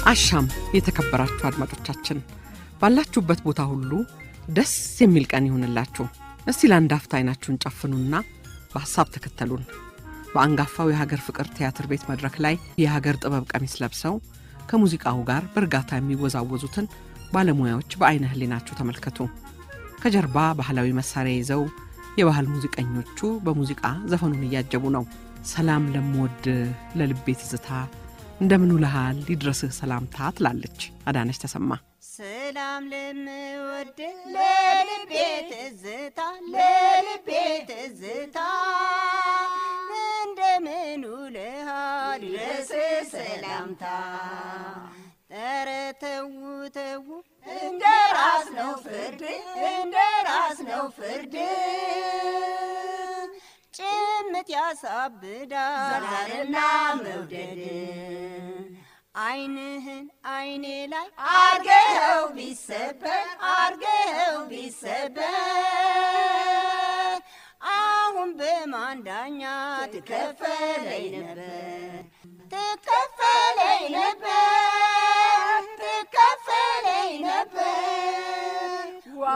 አሻም የተከበራችሁ አድማጮቻችን ባላችሁበት ቦታ ሁሉ ደስ የሚል ቀን ይሁንላችሁ። እስቲ ለአንድ አፍታ አይናችሁን ጨፍኑና በሐሳብ ተከተሉን። በአንጋፋው የሀገር ፍቅር ቲያትር ቤት መድረክ ላይ የሀገር ጥበብ ቀሚስ ለብሰው ከሙዚቃው ጋር በእርጋታ የሚወዛወዙትን ባለሙያዎች በዐይነ ህሊናችሁ ተመልከቱ። ከጀርባ ባህላዊ መሳሪያ ይዘው የባህል ሙዚቀኞቹ በሙዚቃ ዘፈኑን እያጀቡ ነው። ሰላም ለምወድ ለልቤ ትዝታ እንደምን ውለሃል ይድረስህ ሰላምታ ትላለች አዳነች ተሰማ። ሰላም ለምወድ ለልቤ ትዝታ ለልቤ ትዝታ እንደምን ውለሃል ይድረስህ ሰላምታ ኧረ ተው ተው እንደ ራስ ነው ፍርድ እንደ ራስ ነው ፍርድ ጭምት ያሳብዳል ዛርና መውደድ አይንህን አይኔ ላይ አርገኸው ቢሰበር አርገኸው ቢሰበር አሁን በማን ዳኛ ትከፈለኝ ነበር ትከፈለኝ ነበር ትከፈለኝ ነበር ዋ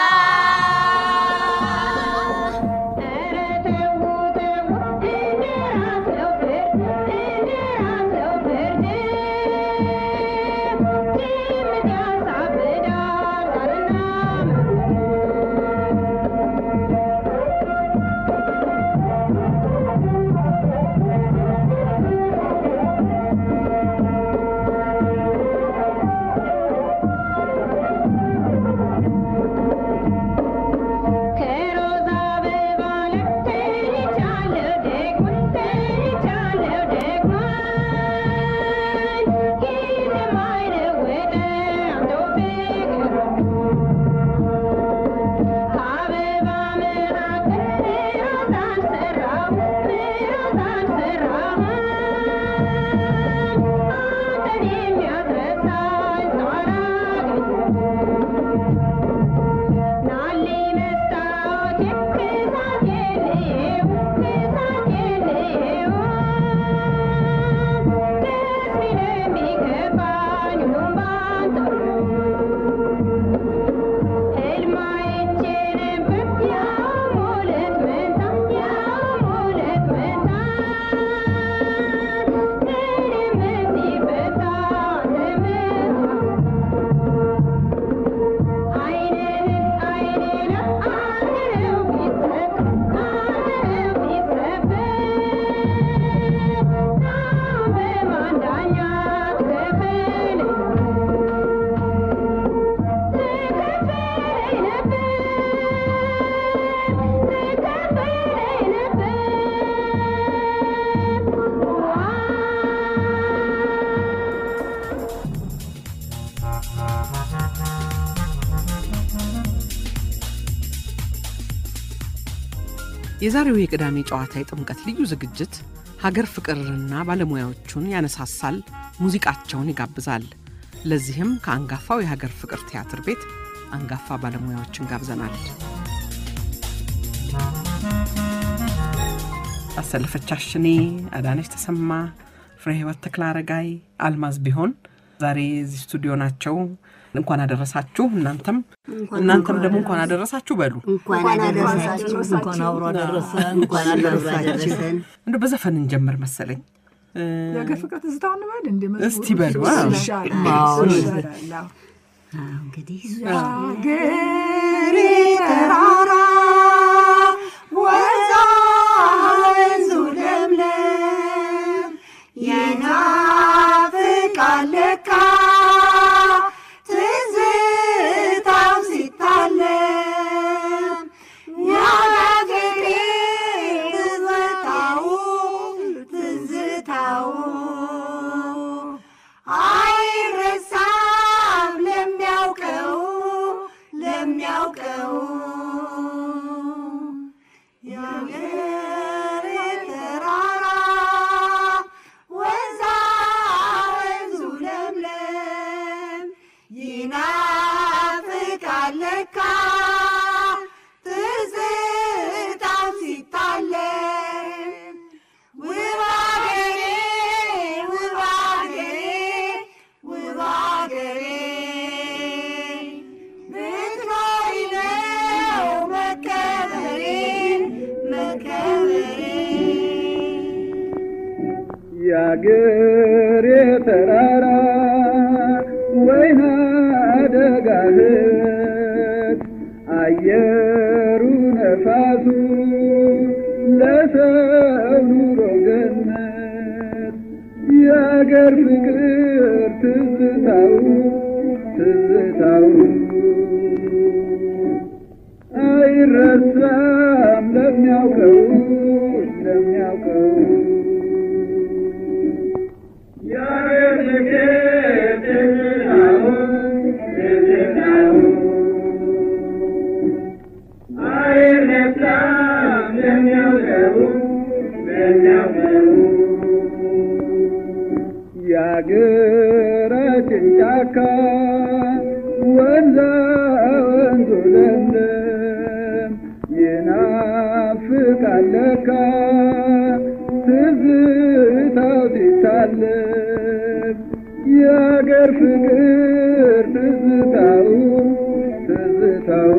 የዛሬው የቅዳሜ ጨዋታ የጥምቀት ልዩ ዝግጅት ሀገር ፍቅርንና ባለሙያዎቹን ያነሳሳል፣ ሙዚቃቸውን ይጋብዛል። ለዚህም ከአንጋፋው የሀገር ፍቅር ቲያትር ቤት አንጋፋ ባለሙያዎችን ጋብዘናል። አሰለፈች አሽኔ፣ አዳነች ተሰማ፣ ፍሬ ህይወት ተክለ አረጋይ፣ አልማዝ ቢሆን ዛሬ እዚህ ስቱዲዮ ናቸው። እንኳን አደረሳችሁ። እናንተም እናንተም ደግሞ እንኳን አደረሳችሁ በሉ። እንኳን አደረሳችሁ እንኳን አብሮ አደረሰን እንኳን አደረሳችን እንደ በዘፈን እንጀምር መሰለኝ። የሀገር ፍቅር ትዝታ እንበል እንደ እስቲ በሉ። እንግዲህ ሀገሬ ተራራ ወዛ ወንዙ ለምለም ይናፍቃል ለካ ትዝታው ሲታለም ያገሬ ትዝታው ትዝታው አይረሳም ለሚያውቀው ለሚያውቀው የአገር የተራራ ወይና ደጋህት አየሩ ነፋሱ ለሰው ኑሮ ገነት የአገር ፍቅር ትዝታው ትዝታው አይረሳም ለሚያውቀው ለሚያውቀው የአገር ፍቅር ትዝታው ትዝታው አይረሳም ለሚያውቀው ለሚያውቀው የአገራችን ጫካ ወንዛ ወንዙ ለምለም ይናፍቃል ለካ ትዝታው ሲታለፍ የአገር ፍቅር ትዝታው ትዝታው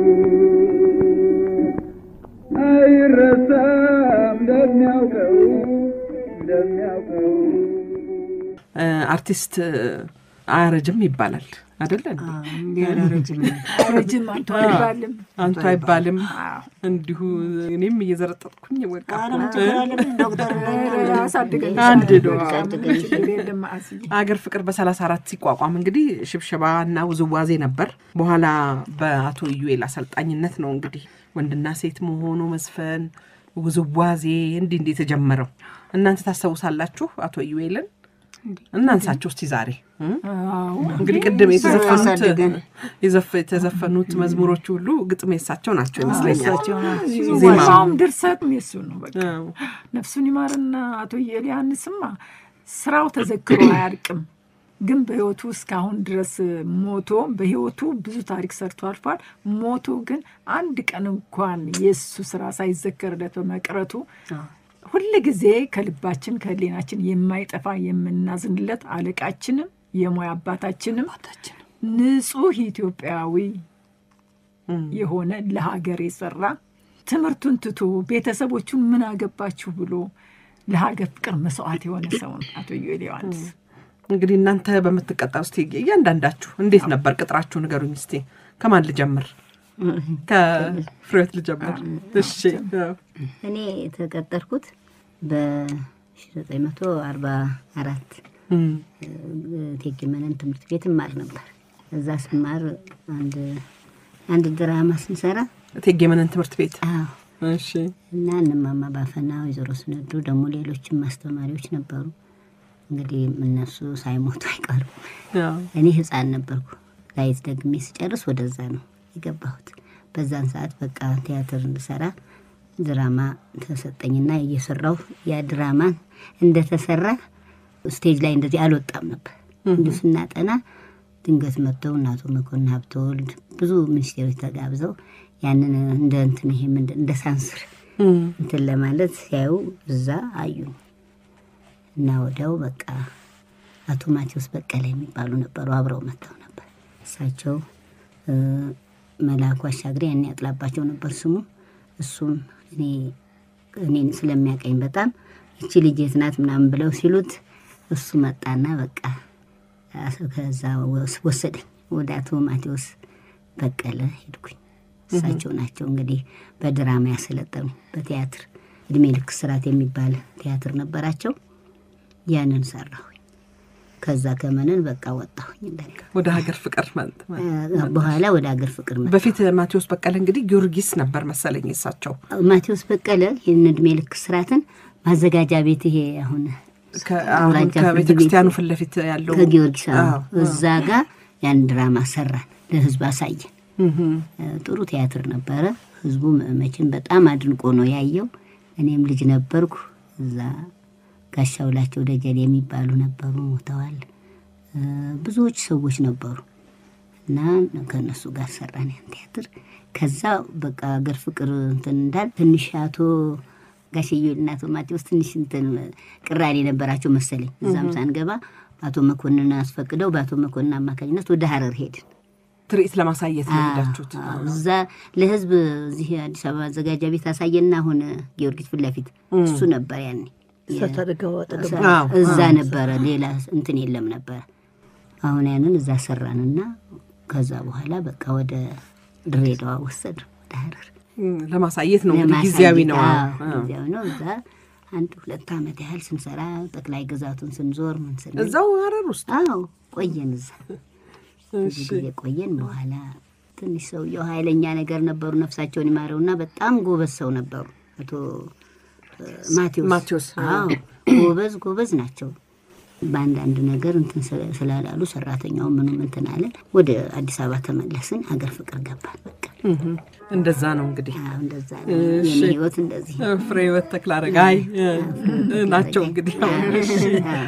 አይረሳም ለሚያውቀው ለሚያውቀው አርቲስት አያረጅም ይባላል አደለ? ረጅም ረጅም አንቱ አይባልም። አንቱ አይባልም። እንዲሁ እኔም እየዘረጠጥኩኝ ወቃ ዶክተር አሳድገን አንድ ነው። ችግር የለም አስዬ። አገር ፍቅር በሰላሳ አራት ሲቋቋም እንግዲህ ሽብሸባ እና ውዝዋዜ ነበር። በኋላ በአቶ ኢዩኤል አሰልጣኝነት ነው እንግዲህ ወንድና ሴት መሆኑ መዝፈን፣ ውዝዋዜ እንዲህ እንዲህ የተጀመረው እናንተ ታስታውሳላችሁ አቶ ኢዩኤልን? እናንሳቸው እስቲ ዛሬ እ? አዎ እንግዲህ ቅድም የተዘፈኑት አሳድገን። የዘፈ- የተዘፈኑት መዝሙሮች ሁሉ ግጥም የሳቸው ናቸው ይመስለኛል። ዜማ። ዜማውም ድርሰትም የሱ ነው። በቃ አዎ። ነፍሱን ይማርና አቶ ኤልያንስማ ስራው ተዘክሮ አያልቅም። ግን በህይወቱ እስካሁን ድረስ ሞቶ በህይወቱ ብዙ ታሪክ ሰርቶ አልፏል። ሞቶ ግን አንድ ቀን እንኳን የእሱ ስራ ሳይዘከርለት በመቅረቱ ሁል ጊዜ ከልባችን ከህሊናችን የማይጠፋ የምናዝንለት አለቃችንም የሙያ አባታችንም ንጹህ ኢትዮጵያዊ የሆነ ለሀገር የሰራ ትምህርቱን ትቶ ቤተሰቦቹን ምን አገባችሁ ብሎ ለሀገር ፍቅር መስዋዕት የሆነ ሰው ነው አቶ ዩኤል ዮሐንስ። እንግዲህ እናንተ በምትቀጠሩ እስቲ እያንዳንዳችሁ እንዴት ነበር ቅጥራችሁ ንገሩኝ እስቲ። ከማን ልጀምር? ከፍሬዎት ልጀምር። እሺ አዎ። እኔ የተቀጠርኩት በ1944 እም፣ እቴጌ መነን ትምህርት ቤት እማር ነበር። እዛ ስማር አንድ አንድ ድራማ ስንሰራ እቴጌ መነን ትምህርት ቤት አዎ እሺ እና እነማማ ባፈና ወይዘሮ ስነዱ ደግሞ ሌሎችም አስተማሪዎች ነበሩ። እንግዲህ እነሱ ሳይሞቱ አይቀሩም። አዎ። እኔ ህፃን ነበርኩ። ላይት ደግሜ ስጨርስ ወደዛ ነው የገባሁት። በዛን ሰዓት በቃ ቲያትር እንድሰራ ድራማ ተሰጠኝና እየሰራሁ ያ ድራማ እንደተሰራ ስቴጅ ላይ እንደዚህ አልወጣም ነበር። እንዲሁ ስናጠና ድንገት መጥተው እናቶ መኮንን ሀብተወልድ ብዙ ሚኒስቴሮች ተጋብዘው ያንን እንደ እንትን ይሄ ምንድን እንደ ሳንስር እም፣ እንትን ለማለት ሲያዩ እዛ አዩኝ እና ወዲያው በቃ አቶ ማቴዎስ በቀለ የሚባሉ ነበሩ አብረው መጥተው ነበር። እሳቸው እ፣ መላኩ አሻግሬ ያኔ ያጥላባቸው ነበር ስሙ። እሱም እኔ እኔን ስለሚያቀኝ በጣም እቺ ልጅ የት ናት ምናምን ብለው ሲሉት እሱ መጣና በቃ ከዛ ወስ- ወሰደኝ ወደ አቶ ማቴዎስ በቀለ ሄድኩኝ። እሳቸው ናቸው እንግዲህ በድራማ ያሰለጠኑ በቲያትር እድሜ ልክ ስርዓት የሚባል ቲያትር ነበራቸው። ያንን ሰራሁኝ። ከዛ ከመነን በቃ ወጣሁኝ እንደገና ወደ ሀገር ፍቅር ማለት እ፣ በኋላ ወደ አገር ፍቅር መጣሁ። በፊት ማቴዎስ በቀለ እንግዲህ ጊዮርጊስ ነበር መሰለኝ እሳቸው ማቴዎስ በቀለ ይህን እድሜ ልክ ስርዓትን ማዘጋጃ ቤት ይሄ አሁን ከ- አሁን አውራጃ ፍርድ ከቤተ ቤት ክርስቲያኑ ፊት ለፊት ያለው ከጊዮርጊስ አዎ፣ አዎ፣ እዛ ጋር ያን ድራማ ሰራን፣ ለህዝብ አሳየን። እም፣ እ፣ ጥሩ ቲያትር ነበረ። ህዝቡ መቼም በጣም አድንቆ ነው ያየው። እኔም ልጅ ነበርኩ። እዛ ጋሻውላቸው ደጀል የሚባሉ ነበሩ፣ ሞተዋል። እ፣ ብዙዎች ሰዎች ነበሩ እና ከእነሱ ጋር ሰራን ያን ቲያትር። ከዛ በቃ አገር ፍቅር እንትን እንዳል ትንሽ አቶ ጋሽዮ እና አቶ ማቴዎስ ትንሽ እንትን ቅራኔ ነበራቸው መሰለኝ። እዛም ሳንገባ አቶ መኮንን አስፈቅደው በአቶ መኮንን አማካኝነት ወደ ሀረር ሄድን። ትርኢት ለማሳየት ነው ሄዳችሁት። አዎ፣ እዛ ለህዝብ እዚህ አዲስ አበባ ማዘጋጃ ቤት አሳየና አሁን ጊዮርጊስ ፊት ለፊት እሱ ነበር ያኔ እሳት አደጋው አጠገብ አዎ፣ እዛ ነበረ፣ ሌላ እንትን የለም ነበረ። አሁን ያንን እዛ ሰራንና ከዛ በኋላ በቃ ወደ ድሬዳዋ ወሰድ ወደ ሀረር እም፣ ለማሳየት ነው እንግዲህ ለማሳየት፣ ጊዜያዊ ነው። አዎ፣ አዎ። ጊዜያዊ ነው። እዛ አንድ ሁለት ዓመት ያህል ስንሰራ ጠቅላይ ግዛቱን ስንዞር ምን ስንል እዛው ሀረር ውስጥ አዎ ቆየን። እዛ ብዙ ጊዜ ቆየን። በኋላ ትንሽ ሰውየው ኃይለኛ ነገር ነበሩ፣ ነፍሳቸውን ይማረውና በጣም ጎበዝ ሰው ነበሩ። አቶ እ፣ ማቴዎስ ማቴዎስ፣ አዎ ጎበዝ ጎበዝ ናቸው። በአንዳንድ ነገር እንትን ስለ- ስላላሉ ሰራተኛው ምኑም እንትን አለ። ወደ አዲስ አበባ ተመለስን። አገር ፍቅር ገባን። በቃ እም፣ እንደዛ ነው እንግዲህ አዎ እንደዛ ነው እሺ። የኔ ህይወት እንደዚህ ፍሬ ህይወት ተክለ አረጋይ እ፣ ናቸው እንግዲህ አሁን። እሺ። አዎ።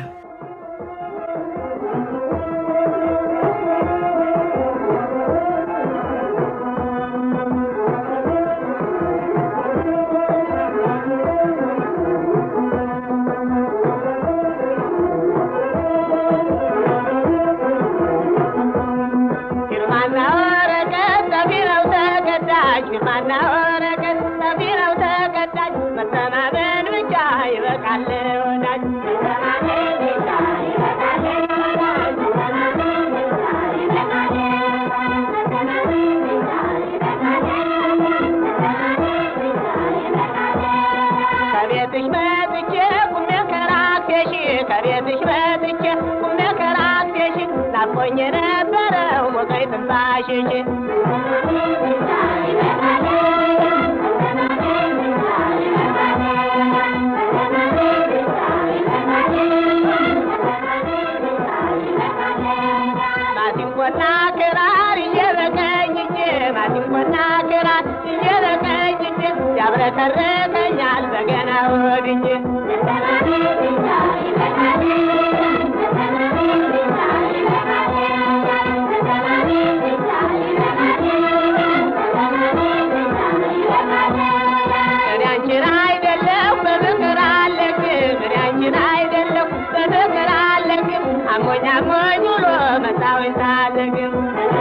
ፊርማና ወረቀት ሰፊረው ተቀዳጅ ፊርማና ወረቀት ሰፊረው ተቀዳጅ መተማመን ብቻ ይበቃል ወዳጅ መተማመን ብቻ ይበቃል ወዳጅ መተማመን ብቻ ይበቃል መተማመን ብቻ ይበቃል መተማመን ብቻ ይበቃል ከቤትሽ መጥቼ ቁሜ ከራሴሽ ከቤትሽ መጥቼ ቁሜ ከራሴሽ ናፍቆኝ የነበረው ሞቀኝ ትንፋሽሽ ማሲንቆና ክራር ይዤ በቀኝ እጄ ማሲንቆና ክራር ይዤ በቀኝ እጄ ያብረከርከኛል በገና ወድጄ እኔ አንቺን አይደለሁ በፍቅር አለግም እኔ አንቺን አይደለሁ በፍቅር አለግም አሞኝ አሞኝ ውሎ መጣወኝ ሳለግም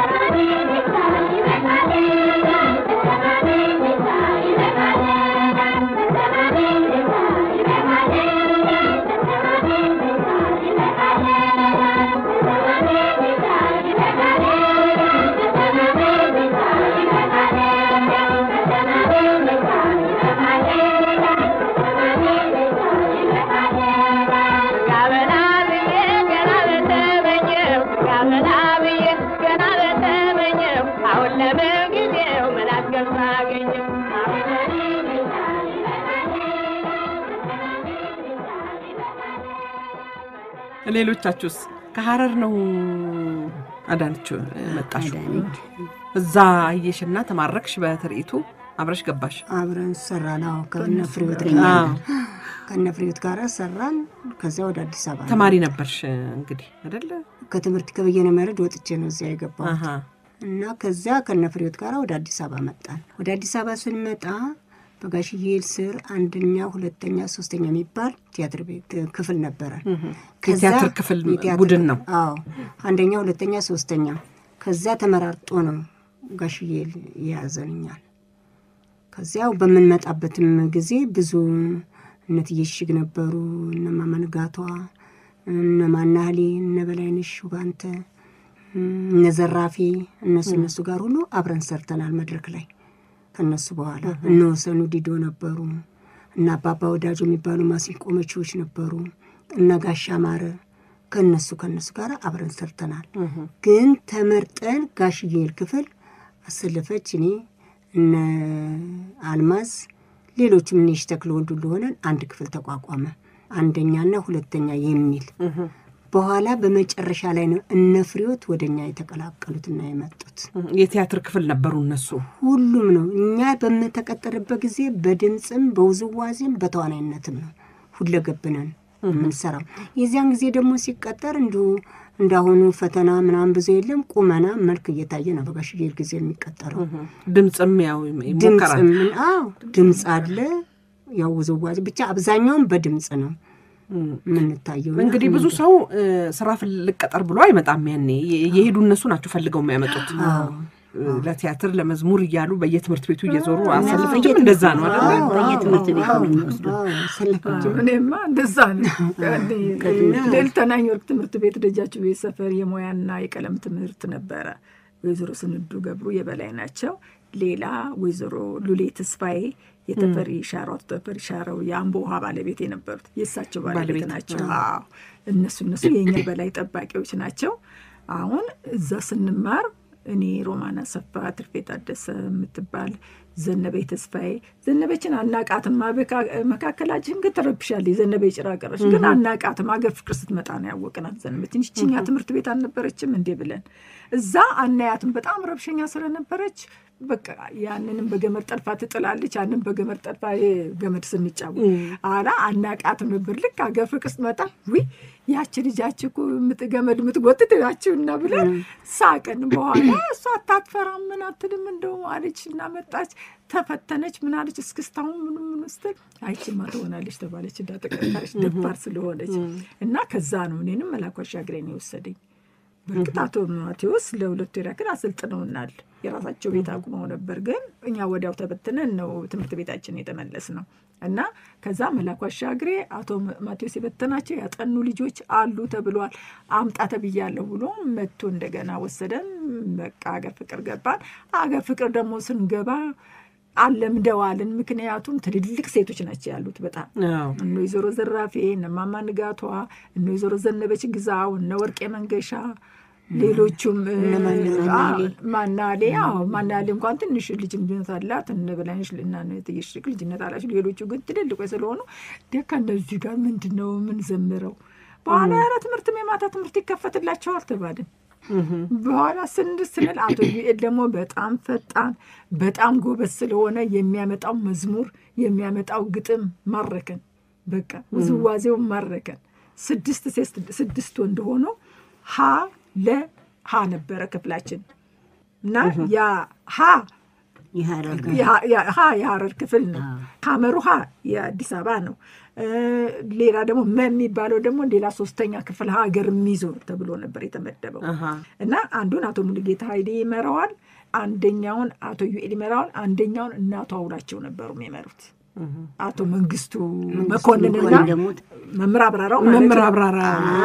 ጋበና ብዬ ገና በተመኘው ጋበና ብዬ ገና በተመኘው አሁን ለምን ጊዜው ምን አስገባ አገኘው አሁን ለምን ሌሎቻችሁስ ከሀረር ነው አዳነች መጣሽ? አዳነች እዛ አየሽና ተማረክሽ በትርኢቱ አብረሽ ገባሽ? አብረን ሰራን። አዎ ከነ ፍሬዎት ከኛ ጋር አዎ። ከነ ፍሬዎት ጋር ሰራን። ከዚያ ወደ አዲስ አበባ ነው። ተማሪ ነበርሽ እንግዲህ አይደለ? ከትምህርት ከበየነ መረድ ወጥቼ ነው እዚያ የገባሁት አሃ። እና ከዚያ ከነ ፍሬዎት ጋር ወደ አዲስ አበባ መጣን። ወደ አዲስ አበባ ስንመጣ በጋሽዬ ስር አንደኛ፣ ሁለተኛ፣ ሶስተኛ የሚባል ቲያትር ቤት ክፍል ነበረ። ከዛ- የቲያትር ክፍል የቲያትር ቡድን ክፍል- ነው። አዎ አንደኛ፣ ሁለተኛ፣ ሶስተኛ ከዚያ ተመራርጦ ነው ጋሽዬ የያዘንኛል። ከዚያው በምንመጣበትም ጊዜ ብዙ እነ እትዬ እሽግ ነበሩ፣ እነ ማማ ንጋቷ፣ እነ ማናህሌ፣ እነ በላይነሽ ውባንተ፣ እነ ዘራፌ እነሱ እነሱ ጋር ሁሉ አብረን ሰርተናል መድረክ ላይ። ከነሱ በኋላ እነ ወሰኑ ዲዶ ነበሩ፣ እነ አባባ ወዳጆ የሚባሉ ማሲንቆ መቺዎች ነበሩ፣ እነ ጋሻ ማረ ከነሱ ከነሱ ጋር አብረን ሰርተናል። ግን ተመርጠን ጋሽዬል ክፍል አሰለፈች እኔ እነ አልማዝ ሌሎችም እኔ ተክለ ወልዱ እንደሆነን አንድ ክፍል ተቋቋመ። አንደኛና ሁለተኛ የሚል በኋላ በመጨረሻ ላይ ነው እነ ፍሬዎት ወደ እኛ የተቀላቀሉትና የመጡት። የቲያትር ክፍል ነበሩ እነሱ። ሁሉም ነው እኛ በምንተቀጠርበት ጊዜ በድምፅም በውዝዋዜም በተዋናይነትም ነው ሁለገብ ነን የምንሰራው። የዚያን ጊዜ ደግሞ ሲቀጠር እንዲሁ እንዳሁኑ ፈተና ምናምን ብዙ የለም። ቁመና መልክ እየታየ ነው በጋሽዬ ጊዜ የሚቀጠረው። ድምፅም ያው ይሞከራል። ድምፅ ምን አዎ ድምፅ አለ። ያው ውዝዋዜ ብቻ አብዛኛውን በድምፅ ነው የምንታየው። እና እንግዲህ ብዙ ሰው እ፣ ስራ ልቀጠር ብሎ አይመጣም። ያኔ የ- የሄዱ እነሱ ናቸው ፈልገው የሚያመጡት። አዎ ለቲያትር ለመዝሙር እያሉ በየትምህርት ቤቱ እየዞሩ እና አሰልፈችም በየትምህርት- እንደዛ ነው አዎ፣ አይደለ? በየትምህርት ቤቱ ነው የሚወስዱ። ሰለፈችው እኔማ እንደዛ ነው። ልዕልተናኝ ወርቅ ትምህርት ቤት ደጃችሁ ቤት ሰፈር የሙያና የቀለም ትምህርት ነበረ። ወይዘሮ ስንዱ ገብሩ የበላይ ናቸው። ሌላ ወይዘሮ ሉሌ ተስፋዬ የተፈሪ ሻራው አቶ ተፈሪ ሻራው የአምቦ ውሃ ባለቤት የነበሩት የእሳቸው ባለቤት ባለቤት፣ ናቸው። አዎ እነሱ እነሱ የእኛ በላይ ጠባቂዎች ናቸው። አሁን እዛ ስንማር እኔ ሮማን አሰፋ፣ ትርፌ ታደሰ የምትባል ዘነበች ተስፋዬ ዘነበችን አናቃትም። አበካ- መካከላችን ግን ትረብሻለች። ዘነበ ጭራ ቀረች፣ ግን አናቃትም። አገር ፍቅር ስትመጣ ነው ያወቅናት። ዘነበችን ይችኛ ትምህርት ቤት አልነበረችም እንዴ ብለን እዛ አናያትም። በጣም ረብሸኛ ስለነበረች በቃ ያንንም በገመድ ጠልፋ ትጥላለች፣ ያንን በገመድ ጠልፋ ገመድ ስንጫወት አላ አናቃትም ነበር። ልክ አገር ፍቅር ስትመጣ ዊ ያቺ ልጃች እኮ የምት- ገመድ የምትጎትት ያችሁና ብለን ሳቅን። በኋላ እሷ አታትፈራም ምን አትልም እንደው አለች እና መጣች ተፈተነች። ምን አለች እስክስታሁን ምኑ ምን ስትል አይችማ ትሆናለች ተባለች። እንዳጠቀጣለች ደፋር ስለሆነች እና ከዛ ነው እኔንም መላኩ አሻግሬን የወሰደኝ። በእርግጥ አቶ ማቴዎስ ለሁለቱ ያክል አሰልጥነውናል። የራሳቸው ቤት አቁመው ነበር፣ ግን እኛ ወዲያው ተበትነን ነው ትምህርት ቤታችን የተመለስ ነው እና ከዛ መላኩ አሻግሬ አቶ ማቴዎስ የበተናቸው ያጠኑ ልጆች አሉ ተብሏል። አምጣ ተብያለሁ ብሎ መጥቶ እንደገና ወሰደን። በቃ አገር ፍቅር ገባን። አገር ፍቅር ደግሞ ስንገባ አለምደዋልን። ምክንያቱም ትልልቅ ሴቶች ናቸው ያሉት በጣም አዎ። እነ ወይዘሮ ዘራፌ እነ ማማ ንጋቷ እነ ወይዘሮ ዘነበች ግዛው እነ ወርቄ መንገሻ ሌሎቹም ማናሌ አዎ ማናሌ እንኳን ትንሽ ልጅነት አላት እነ በላይነሽ እና እነ እትዬሽ ልጅነት አላቸው ሌሎቹ ግን ትልልቆች ስለሆኑ ደካ እነዚህ ጋር ምንድን ነው ምን ዘምረው በኋላ ያለ ትምህርትም የማታ ትምህርት ይከፈትላቸዋል ተባልን በኋላ ስንድ ስንል አቶ ዩኤል ደግሞ በጣም ፈጣን በጣም ጎበዝ ስለሆነ የሚያመጣው መዝሙር የሚያመጣው ግጥም ማረከን። በቃ ውዝዋዜው ማረከን። ስድስት ሴት ስድስት ወንድ ሆኖ ሀ ለ ሀ ነበረ ክፍላችን እና ያ ሀ የሀረር ያ- ያ- ሀ የሀረር ክፍል ነው። ሀመሩ ሀ የአዲስ አበባ ነው። እ ሌላ ደግሞ መ የሚባለው ደግሞ ሌላ ሶስተኛ ክፍል ሀገር የሚዞር ተብሎ ነበር የተመደበው አሃ። እና አንዱን አቶ ሙሉጌታ ኃይሌ ይመራዋል፣ አንደኛውን አቶ ዩኤል ይመራዋል፣ አንደኛውን እናቱ አውላቸው ነበሩ የሚመሩት አቶ መንግስቱ መኮንንና መኮንን ደግሞ መምህር አብራራው ማለት መምህር ነው። አብራራ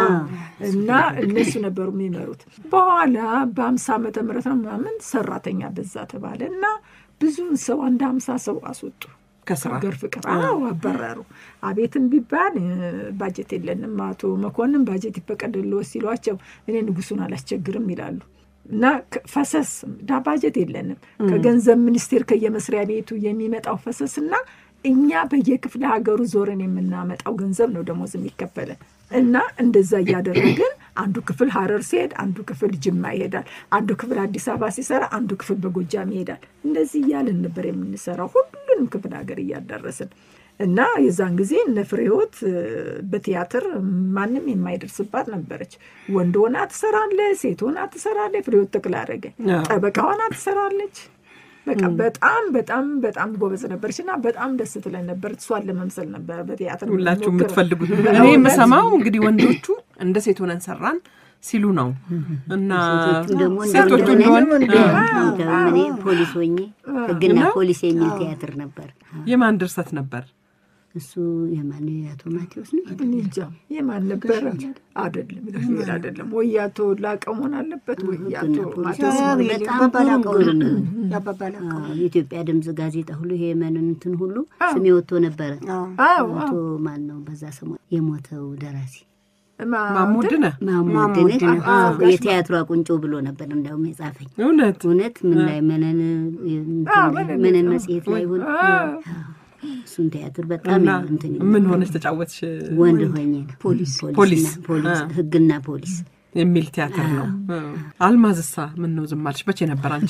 እና እነሱ ነበሩ የሚመሩት። በኋላ በአምሳ ዓመተ ምህረት ነው ምናምን ሰራተኛ በዛ ተባለ እና ብዙውን ሰው አንድ አምሳ ሰው አስወጡ። ከስራ ሀገር ፍቅር አዎ አባረሩ። አቤትም ቢባል እ፣ ባጀት የለንም አቶ መኮንን ባጀት ይፈቀድልዎ ሲሏቸው እኔ ንጉሱን አላስቸግርም ይላሉ እና ከ- ፈሰስ ዳ ባጀት የለንም ከገንዘብ ሚኒስቴር ከየመስሪያ ቤቱ የሚመጣው ፈሰስ እና እኛ በየክፍለ ሀገሩ ዞረን የምናመጣው ገንዘብ ነው ደሞዝ የሚከፈለን እና እንደዛ እያደረግን አንዱ ክፍል ሀረር ሲሄድ አንዱ ክፍል ጅማ ይሄዳል። አንዱ ክፍል አዲስ አበባ ሲሰራ አንዱ ክፍል በጎጃም ይሄዳል። እንደዚህ እያልን ነበር የምንሰራው ሁሉንም ክፍል ሀገር እያዳረስን እና የዛን ጊዜ እነ ፍሬህይወት እ፣ በቲያትር ማንም የማይደርስባት ነበረች። ወንድ ሆና ትሰራለች፣ ሴት ሆና ትሰራለች። ፍሬህይወት ተክለ አረገ አዎ። ጠበቃ ሆና ትሰራለች። በቃ በጣም በጣም በጣም ጎበዝ ነበረች እና በጣም ደስ ትለን ነበር። እሷን ለመምሰል ነበረ በቲያትር ሁላችሁ የምንሞክረው። የምትፈልጉት እኔ በእውነት የምሰማው እንግዲህ ወንዶቹ እንደ ሴት ሆነን ሰራን ሲሉ ነው እና ሴቶቹም ደግሞ ሴቶቹ እንደሆነ እንደሆን እንደውም እኔ ፖሊስ ሆኜ ህግና እና? ፖሊስ የሚል ቲያትር ነበር። የማን ድርሰት ነበር? እሱ የማን የአቶ ማቴዎስ ነው? እኔ እንጃ የማን ነበረ? አይደለም ገብርኤል አይደለም ወይ አቶ ላቀው መሆን አለበት ወይ አቶ ህግና ፖሊስ ማቴዎስ በጣም ያባባላቀው ግሩም ነው። ያባባላቀው አዎ፣ የኢትዮጵያ ድምፅ ጋዜጣ ሁሉ ይሄ የመንን እንትን ሁሉ ስሜ ወጥቶ ነበረ። አዎ አቶ ማን ነው በዛ ሰሞን የሞተው ደራሲ ማ- ማሙድነ ማሙድንህ ማሙድነህ። አዎ፣ የቲያትሯ ቁንጮ ብሎ ነበር እንዳውም የጻፈኝ። እውነት እውነት ምን ላይ መነን እንትን አዎ፣ ላይ- መነን መነን አዎ። መጽሔት ላይ ይሁን አዎ። እሱን ቲያትር በጣም እና እንትን ይል ምን ነበር። ሆነች ተጫወትሽ ወንድ ሆኜ ነው። ፖሊስ ፖሊስ። ፖሊስ አ። ህግና ፖሊስ የሚል ቲያትር ነው። አልማዝሳ ምን ነው ዝም አልሽ? መቼ ነበር አንቺ?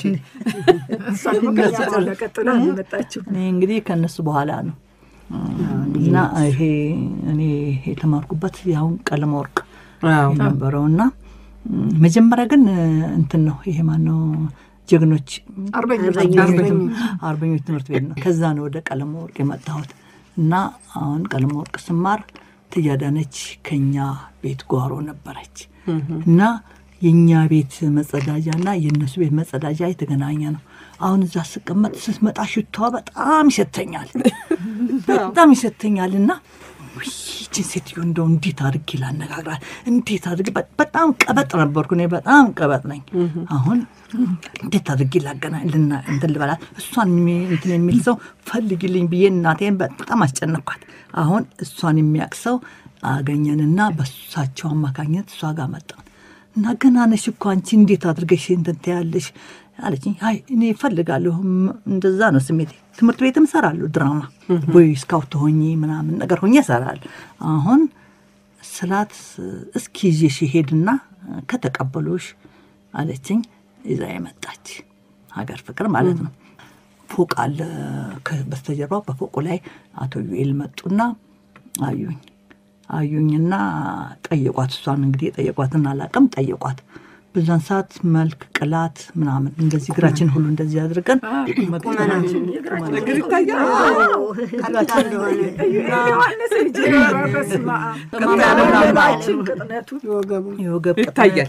እሷ ደግሞ ከዛ በኋላ ቀጥላ ነው የመጣችው። እኔ እንግዲህ ከእነሱ በኋላ ነው እና ይሄ እኔ የተማርኩበት ያሁን ቀለም ወርቅ አዎ። የነበረው እና ም፣ መጀመሪያ ግን እንትን ነው ይሄ ማነው ጀግኖች አርበኞች አርበኞች አርበኞች ትምህርት ቤት ነው። ከዛ ነው ወደ ቀለም ወርቅ የመጣሁት እና አሁን ቀለም ወርቅ ስማር ትያዳነች ከኛ ቤት ጓሮ ነበረች እና የእኛ ቤት መጸዳጃና የእነሱ ቤት መጸዳጃ የተገናኘ ነው። አሁን እዛ ስቀመጥ ስትመጣ ሽታዋ በጣም ይሸተኛል፣ በጣም ይሸተኛል እና ውይ፣ ይህችን ሴትዮ እንደው እንዴት አድርጌ ላነጋግራት፣ እንዴት አድርጌ በ- በጣም ቀበጥ ነበርኩ እኔ በጣም ቀበጥ ነኝ። አሁን እንዴት አድርጌ ላገናኝ ልና እንትን ልበላት፣ እሷን የሚ- እንትን የሚል ሰው ፈልግልኝ ብዬ እናቴን በጣም አስጨነኳት። አሁን እሷን የሚያውቅ ሰው አገኘንና በሳቸው አማካኝነት እሷ ጋር መጣን እና ገና ነሽ እኮ አንቺ እንዴት አድርገሽ እንትን ትያለሽ አለችኝ። አይ እኔ እፈልጋለሁ፣ ም- እንደዛ ነው ስሜቴ። ትምህርት ቤትም እሰራለሁ ድራማ ቦይ ስካውት ሆኜ ምናምን ነገር ሆኜ እሰራለሁ። አሁን ስላት እስኪ ይዤሽ ሄድና ከተቀበሉሽ አለችኝ። ይዛ የመጣች ሀገር ፍቅር ማለት ነው። ፎቅ አለ ከ- በስተጀርባው በፎቁ ላይ አቶ ዩኤል መጡና አዩኝ አዩኝና ጠየቋት። እሷን እንግዲህ የጠየቋትን አላውቅም። ጠየቋት። በዛን ሰዓት መልክ ቅላት ምናምን እንደዚህ እግራችን ሁሉ እንደዚህ አድርገን መቅጠናችን እግር ይታያል። ቀጥታ እንደሆነ ዮሐንስ ልጅ በስመ አብ ምናምን ቅጥነቱ የወገቡ የወገብ ይታያል።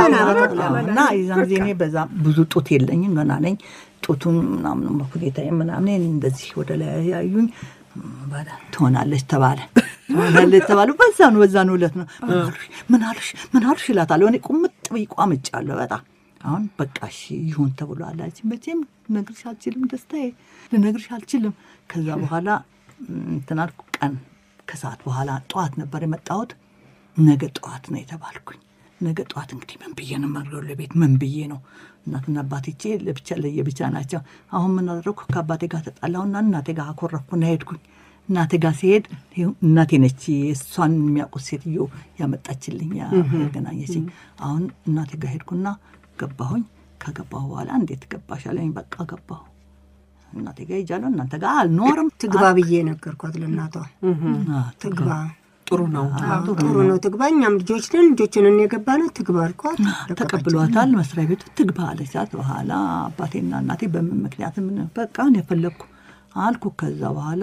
አዎ፣ እና የዛን ጊዜ እኔ በዛ ብዙ ጡት የለኝም ገና ነኝ። ጡቱን ምናምን መኩዴታ ምናምን እንደዚህ ወደ ላይ ያዩኝ በላ ትሆናለች ተባለ ትሆናለች ተባሉ። በዛኑ በዛኑ ዕለት ነው ምን አሉሽ ምን አሉሽ ምን አሉሽ እላታለሁ። እኔ ቁምጥ ብዬ ቋምጫለሁ በጣም አሁን በቃ እሺ ይሁን ተብሎ አላች። መቼም ልነግርሽ አልችልም፣ ደስታዬ ልነግርሽ አልችልም። ከዛ በኋላ እንትን አልኩ። ቀን ከሰዓት በኋላ ጠዋት ነበር የመጣሁት። ነገ ጠዋት ነው የተባልኩኝ። ነገ ጠዋት እንግዲህ ምን ብዬ ነው የማድረው ለቤት ምን ብዬ ነው? እናትና አባቴቼ ለብቻ ለየብቻ ናቸው። አሁን ምን አደረግኩ? ከአባቴ ጋር ተጣላሁና እናቴ ጋር አኮረፍኩና ሄድኩኝ። እናቴ ጋር ሲሄድ ይኸው እናቴ ነች እሷን የሚያውቁት ሴትዮ ያመጣችልኝ ያገናኘችኝ። አሁን እናቴ ጋር ሄድኩና ገባሁኝ። ከገባሁ በኋላ እንዴት ገባሽ አለኝ። በቃ ገባሁ። እናቴ ጋር ሄጃለሁ። እናንተ ጋር አልኖርም። ትግባ ብዬ ነገርኳት ለእናቷ። አ- ትግባ ጥሩ ነው። ጥሩ ነው ትግባ፣ እኛም ልጆች ነን ልጆችን የገባ ነው ትግባ አልኳት። ተቀብሏታል። መስሪያ ቤቱ ትግባ አለቻት። በኋላ አባቴና እናቴ በምን ምክንያት ምን በቃ እኔ የፈለግኩ አልኩ። ከዛ በኋላ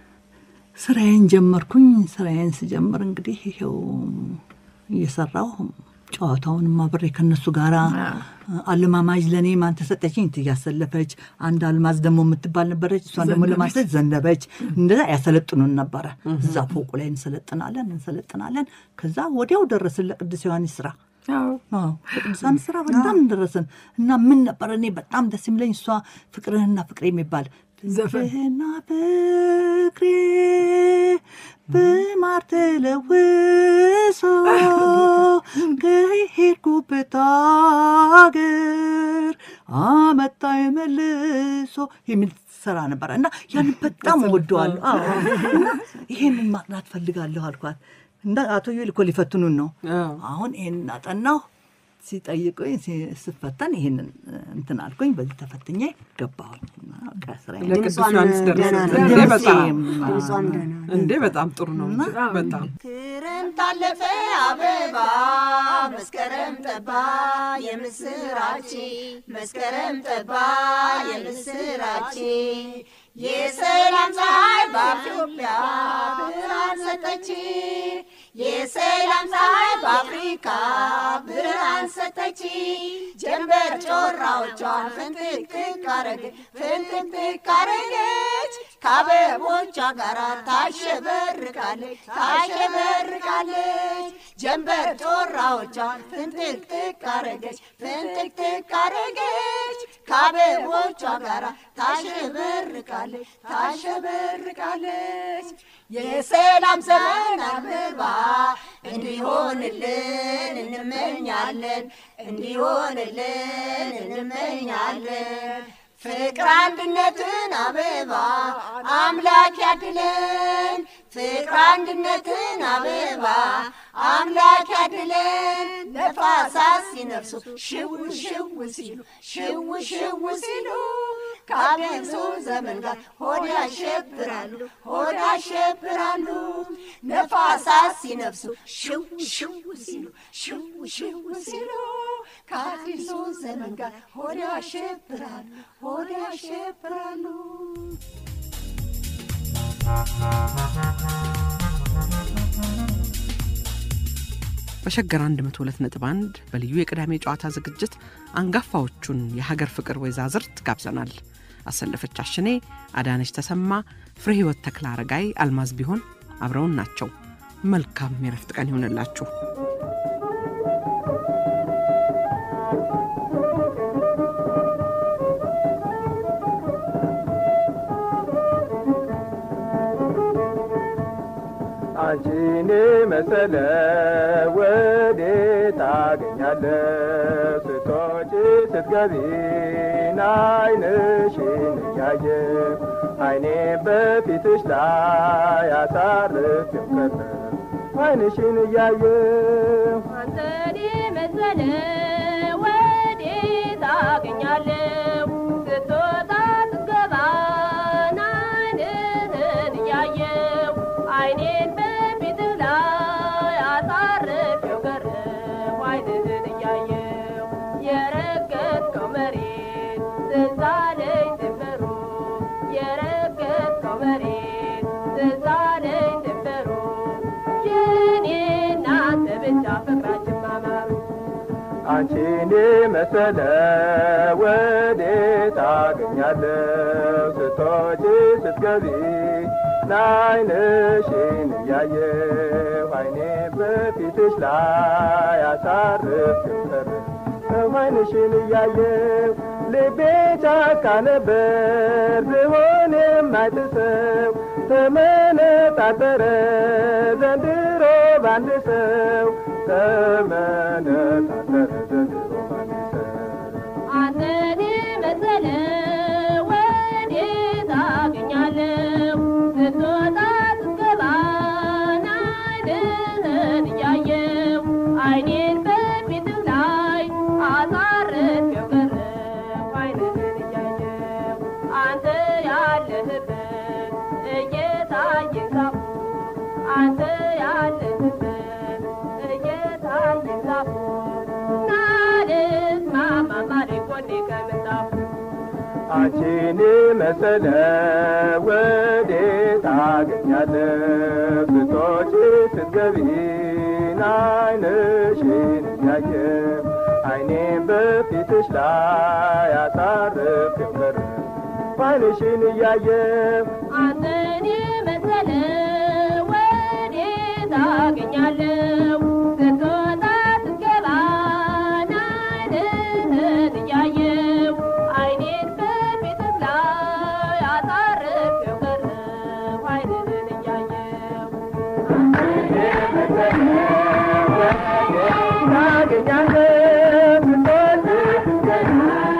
ስራዬን ጀመርኩኝ። ስራዬን ስጀምር እንግዲህ ይኸው እየሰራሁ ጨዋታውን አብሬ ከነሱ ጋራ አለማማጅ ለእኔ ማን ተሰጠችኝ እያሰለፈች አንድ አልማዝ ደግሞ የምትባል ነበረች። እሷን ደግሞ ለማሰለች ዘነበች። እንደዛ ያሰለጥኑን ነበረ። እዛ ፎቁ ላይ እንሰለጥናለን እንሰለጥናለን። ከዛ ወዲያው ደረስን ለቅዱስ ዮሐንስ ስራ አዎ አዎ በቅዱሳን ስራ በጣም ደረስን እና ምን ነበር እኔ በጣም ደስ የሚለኝ እሷ ፍቅርህና ፍቅሬ የሚባል ዘፈን ፍቅርህና ፍቅሬ በማር ተለውሶ ከሄድኩበት አገር አመጣኝ መልሶ የሚል ስራ ነበረ እና ያን በጣም ወደዋለሁ። አዎ እና ይሄንን ማጥናት ፈልጋለሁ አልኳት። እና አቶ ዩኤል እኮ ሊፈትኑን ነው። አዎ። አሁን ይሄን አጠናሁ። ሲጠይቁኝ ሲ- ስፈተን ይሄንን እንትን አልኩኝ። በዚህ ተፈትኜ ገባሁኝ እና በቃ ስራዬን ለቅዱስ ድምጿም ዮሐንስ ደህና ደረሰ። ነው። እንዴ በጣም ድምጿም ደህና ነው። እንዴ በጣም ጥሩ ነው። በጣም ክረምት አለፈ አበባ መስከረም ጠባ የምስራች መስከረም ጠባ የምስራች የሰላም ፀሐይ በኢትዮጵያ ብርሃን ሰጠች የሰላም ፀሐይ በአፍሪካ ብርሃን ሰጠች ጀንበር ጮራዎቿን ፍንጥቅጥቅ አረገች ፍንጥቅጥቅ አረገች ከአበቦቿ ጋር ታሸበርቃለች ታሸበርቃለች ጀንበር ጮራዎቿን ፍንጥቅጥቅ አረገች ፍንጥቅጥቅ አረገች ከአበቦቿ ጋር ታሸበርቃለች ታሸበርቃለች የሰላም ዘመን አበባ እንዲሆንልን እንመኛለን እንዲሆንልን እንመኛለን ፍቅር አንድነትን አበባ አምላክ ያድለን ፍቅር አንድነትን አበባ አምላክ ያድለን ነፋሳት ሲነፍሱ ሽው ሽው ሲሉ ሽው ሽው ሲሉ ከአዲሱ ዘመን ጋር ሆድ ያሸብራሉ ሆድ ያሸብራሉ ነፋሳት ሲነፍሱ ሽው ሽው ሲሉ ሽው ሽው ሲሉ ከአዲሱ ዘመን ጋር ሆድ ያሸብራሉ ሆድ ያሸብራሉ በሸገር 102.1 በልዩ የቅዳሜ ጨዋታ ዝግጅት አንጋፋዎቹን የሀገር ፍቅር ወይዛዝርት ጋብዘናል። አሰለፈች አሽኔ፣ አዳነች ተሰማ፣ ፍሬ ሕይወት ተክለ አረጋይ፣ አልማዝ ቢሆን አብረውን ናቸው። መልካም የረፍት ቀን ይሆንላችሁ። አንቺን መሰለ ወዴት ታገኛለህ? ስትወጪ ስትገቢ ዓይንሽን እያየ ዓይኔ በፊትሽ ላይ አሳርፌው ቀረ ዓይንሽን እያየሁ አንተን መሰለ ወዴት አገኛለሁ? ስትወጣ ስትገባ ዓይንህን እያየሁ ዓይኔን በፊትህ ላይ አሳርፌው ቀረሁ ዓይንህን እያየሁ የረገጥከው መሬት ትዝ አለኝ ድንበሩ የረገጥከው መሬት ትዝ አለኝ ድንበሩ የኔ እናንተ ብቻ ፍቅራችን ማማሩ አንቺን መሰለ ወዴት ታገኛለህ? ስትወጪ ስትገቢ ዓይንሽን እያየሁ ዓይኔ በፊትሽ ላይ አሳርፌው ቀረ ዓይንሽን እያየሁ ልቤ ጫካ ነበር ዝሆን የማይጥሰው ተመነጣጠረ ዘንድሮ ባንድ ሰው ተመነጣጠረ ዘንድሮ ባንድ ሰው አንተን መሰለ ወዴት አገኛለሁ? ስትወጣ ስትገባ ዓይንህን እያየሁ ዓይኔን በፊትህ ላይ አሳርፌው ቀረሁ ዓይንህን እያየሁ አንተ ያለህበት እየታየኝ ዛፉ አንተ ያለህበት እየታየኝ ዛፉ ናልስማማ ማለኝ ጎኔ ከምንጣፉ አንቺን መሰለ ወዴት ታገኛለህ? ስትወጪ ስትገቢ ዓይንሽን እያየሁ ዓይኔን በፊትሽ ላይ አሳርፌው ቀረ ዓይንሽን እያየሁ አንተን መሰለ ወዴት አገኛለሁ? ስትወጣ ስትገባ ዓይንህን እያየሁ ዓይኔን በፊትህ ላይ አሳርፌው ቀረሁ ዓይንህን እያየሁ ታገኛለህ ስትወጪ ስትገቢ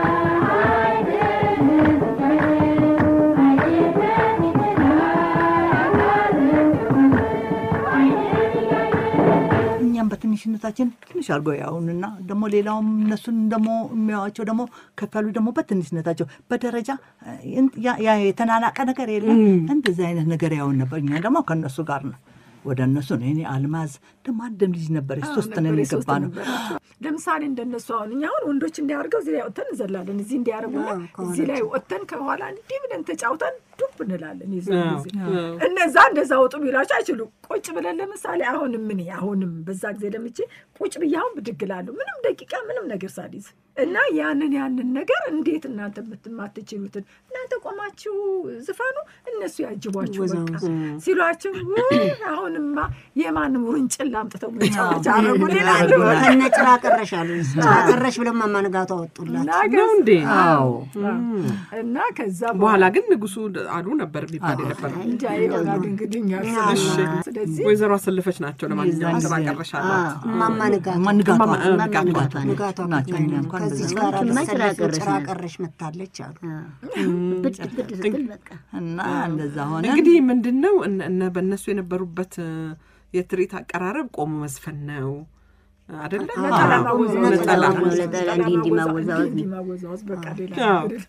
እኛም በትንሽነታችን ትንሽ አድርጎ ያውንና ደግሞ ሌላውም እነሱን ደግሞ የሚያዋቸው ደግሞ ከፍ ያሉ ደግሞ በትንሽነታቸው በደረጃ እ፣ ያ- ያ የተናናቀ ነገር የለም። እንደዚህ አይነት ነገር ያውን ነበር። እኛ ደግሞ ከእነሱ ጋር ነው ወደ እነሱ ነው። እኔ አልማዝ ደግሞ አንድም ልጅ ነበረች፣ ሶስት ነን ነበር፣ የገባ ሶስት ነው። ነበራቸው። ለምሳሌ እንደነሱ አሁን እኛ አሁን ወንዶች እንዲያደርገው እዚህ ላይ ወጥተን እንዘላለን፣ እዚህ እንዲያደርጉና አዎ፣ ከኋላ እዚህ ላይ ወጥተን ከኋላ እንዲህ ብለን ተጫውተን ዱብ እንላለን። የዛን አዎ፣ ጊዜ እነዛ እንደዛ ወጡ ቢላቸው አይችሉም። ቁጭ ብለን ለምሳሌ አሁንም ምን አሁንም በዛ ጊዜ ለምቼ ቁጭ ብዬ አሁን ብድግ እላለሁ ምንም ደቂቃ ምንም ነገር ሳልይዝ እና ያንን ያንን ነገር እንዴት እናንተ የምትማትችሉትን እናንተ ቆማችሁ ዝፈኑ እነሱ ያጅቧችሁ በቃ ሲሏቸው ውይ አሁንማ የማንም ውርንጭላ አምጥተው መጫወቻ አረጉ ይላሉ። ከነ ጭራ ቀረሽ አሉ። ጭራ ቀረሽ ብለው እማማ ንጋቱ አወጡላት። ነው እንዴ? አዎ እና ከዛ በኋላ ግን ንጉሱ አሉ ነበር የሚባል የነበረ እንጃ ይሆናል እንግዲህ እኛ እሺ። ስለዚህ ወይዘሮ አሰለፈች ናቸው። ለማንኛውም ስራ ቀረሽ አሏት። እማማ ንጋቱ ማንጋቷ እማማ- እ፣ እማማ ንጋቱ ንጋቱ ናቸው። ንጋቱ ናቸው። እኛ እንኳን ከዚች እንደዛ ጋር ናቸው። ጭራ ተሰልፈው ቀረሽ ጭራ ናት። ቀረሽ መታለች አሉ። ብድ ብድ ስትል በቃ እና እንደዛ ሆነ። እንግዲህ ምንድን ነው እነ- እነ በእነሱ የነበሩበት እ፣ የትርኢት አቀራረብ ቆሞ መዝፈን ነው አደለ? ነጠላ ማወዛወዝ ነጠላ ነጠላ ነው፣ ነጠላ እንዲህ እንዲህ ማወዛወዝ እንዲህ ማወዛወዝ በቃ ሌላ አዎ። ነገር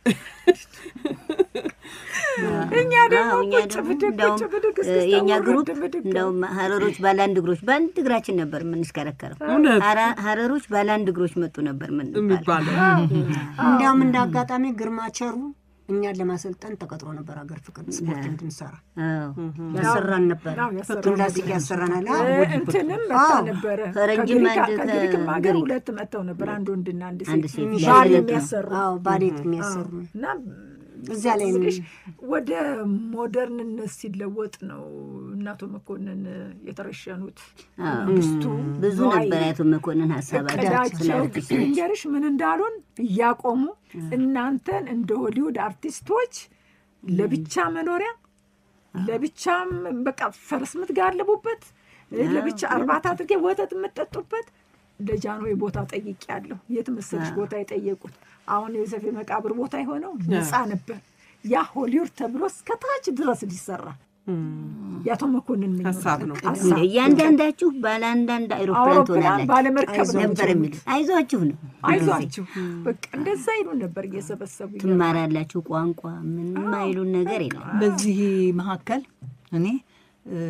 እኛ ደግሞ አዎ፣ እኛ ቁጭ ደግሞ ብድግ እንደውም ቁጭ ብድግ እ፣ እስክስታ የእኛ ወረድ ግሩፕ ብድግ እንደውም ሀረሮች ባለአንድ እግሮች በአንድ እግራችን ነበር የምንሽከረከረው። እውነት ሀራ- ሀረሮች ባለአንድ እግሮች መጡ ነበር ምን የሚባለው እንዲያውም እንደ አጋጣሚ ግርማ ቸሩ እኛን ለማሰልጠን ተቀጥሮ ነበር ሀገር ፍቅር ስፖርት እንድንሰራ አዎ ያሰራን ነበር። አዎ፣ ያሰራን ጂምናስቲክ ያሰራናል። አዎ፣ እ፣ እንትንም መታ አዎ። ነበረ ፈረንጅም ከግሪክ- አንድ ከግሪክም ሀገር ከግሪክ። ሁለት መጥተው ነበር አንድ ወንድና አንድ አንድ ሴት ሴት ባል ያሰለጥኑ። የሚያሰሩ አዎ፣ ባሌት የሚያሰሩ እና እዚያ ላይ ነው። ስልሽ ወደ ሞደርንነት ሲለወጥ ነው እናቶ መኮንን የተረሸኑት። አዎ። መንግስቱ ብዙ ነዋይ ነበር ያቶ መኮንን ሀሳባቸው ስለ እቅዳቸው አርቲስቶች ልንገርሽ ምን እንዳሉን እያቆሙ እናንተን እንደ ሆሊውድ አርቲስቶች ለብቻ መኖሪያ ለብቻም በቃ ፈረስ የምትጋልቡበት ለብቻ እርባታ አድርጌ ወተት የምትጠጡበት ለጃንሆይ ቦታ ጠይቄ ያለሁ የት መሰለሽ ቦታ የጠየቁት አሁን የዮሴፍ የመቃብር ቦታ የሆነው ነፃ ነበር። ያ ሆሊውድ ተብሎ እስከታች ድረስ ሊሰራ የአቶ መኮንን ምኞት ሀሳብ ነው። ሀሳብ። እንደ እያንዳንዳችሁ ባለ አንዳንድ አይሮፕላን አውሮፕላን ትሆናላችሁ ባለመርከብ ነው ነበር የሚሉ አይዟችሁ ነው አይዟችሁ በቃ እንደዛ ይሉ ነበር እየሰበሰቡ ትማራላችሁ ቋንቋ ምንም አይሉን ነገር የለም በዚህ መካከል እኔ እ፣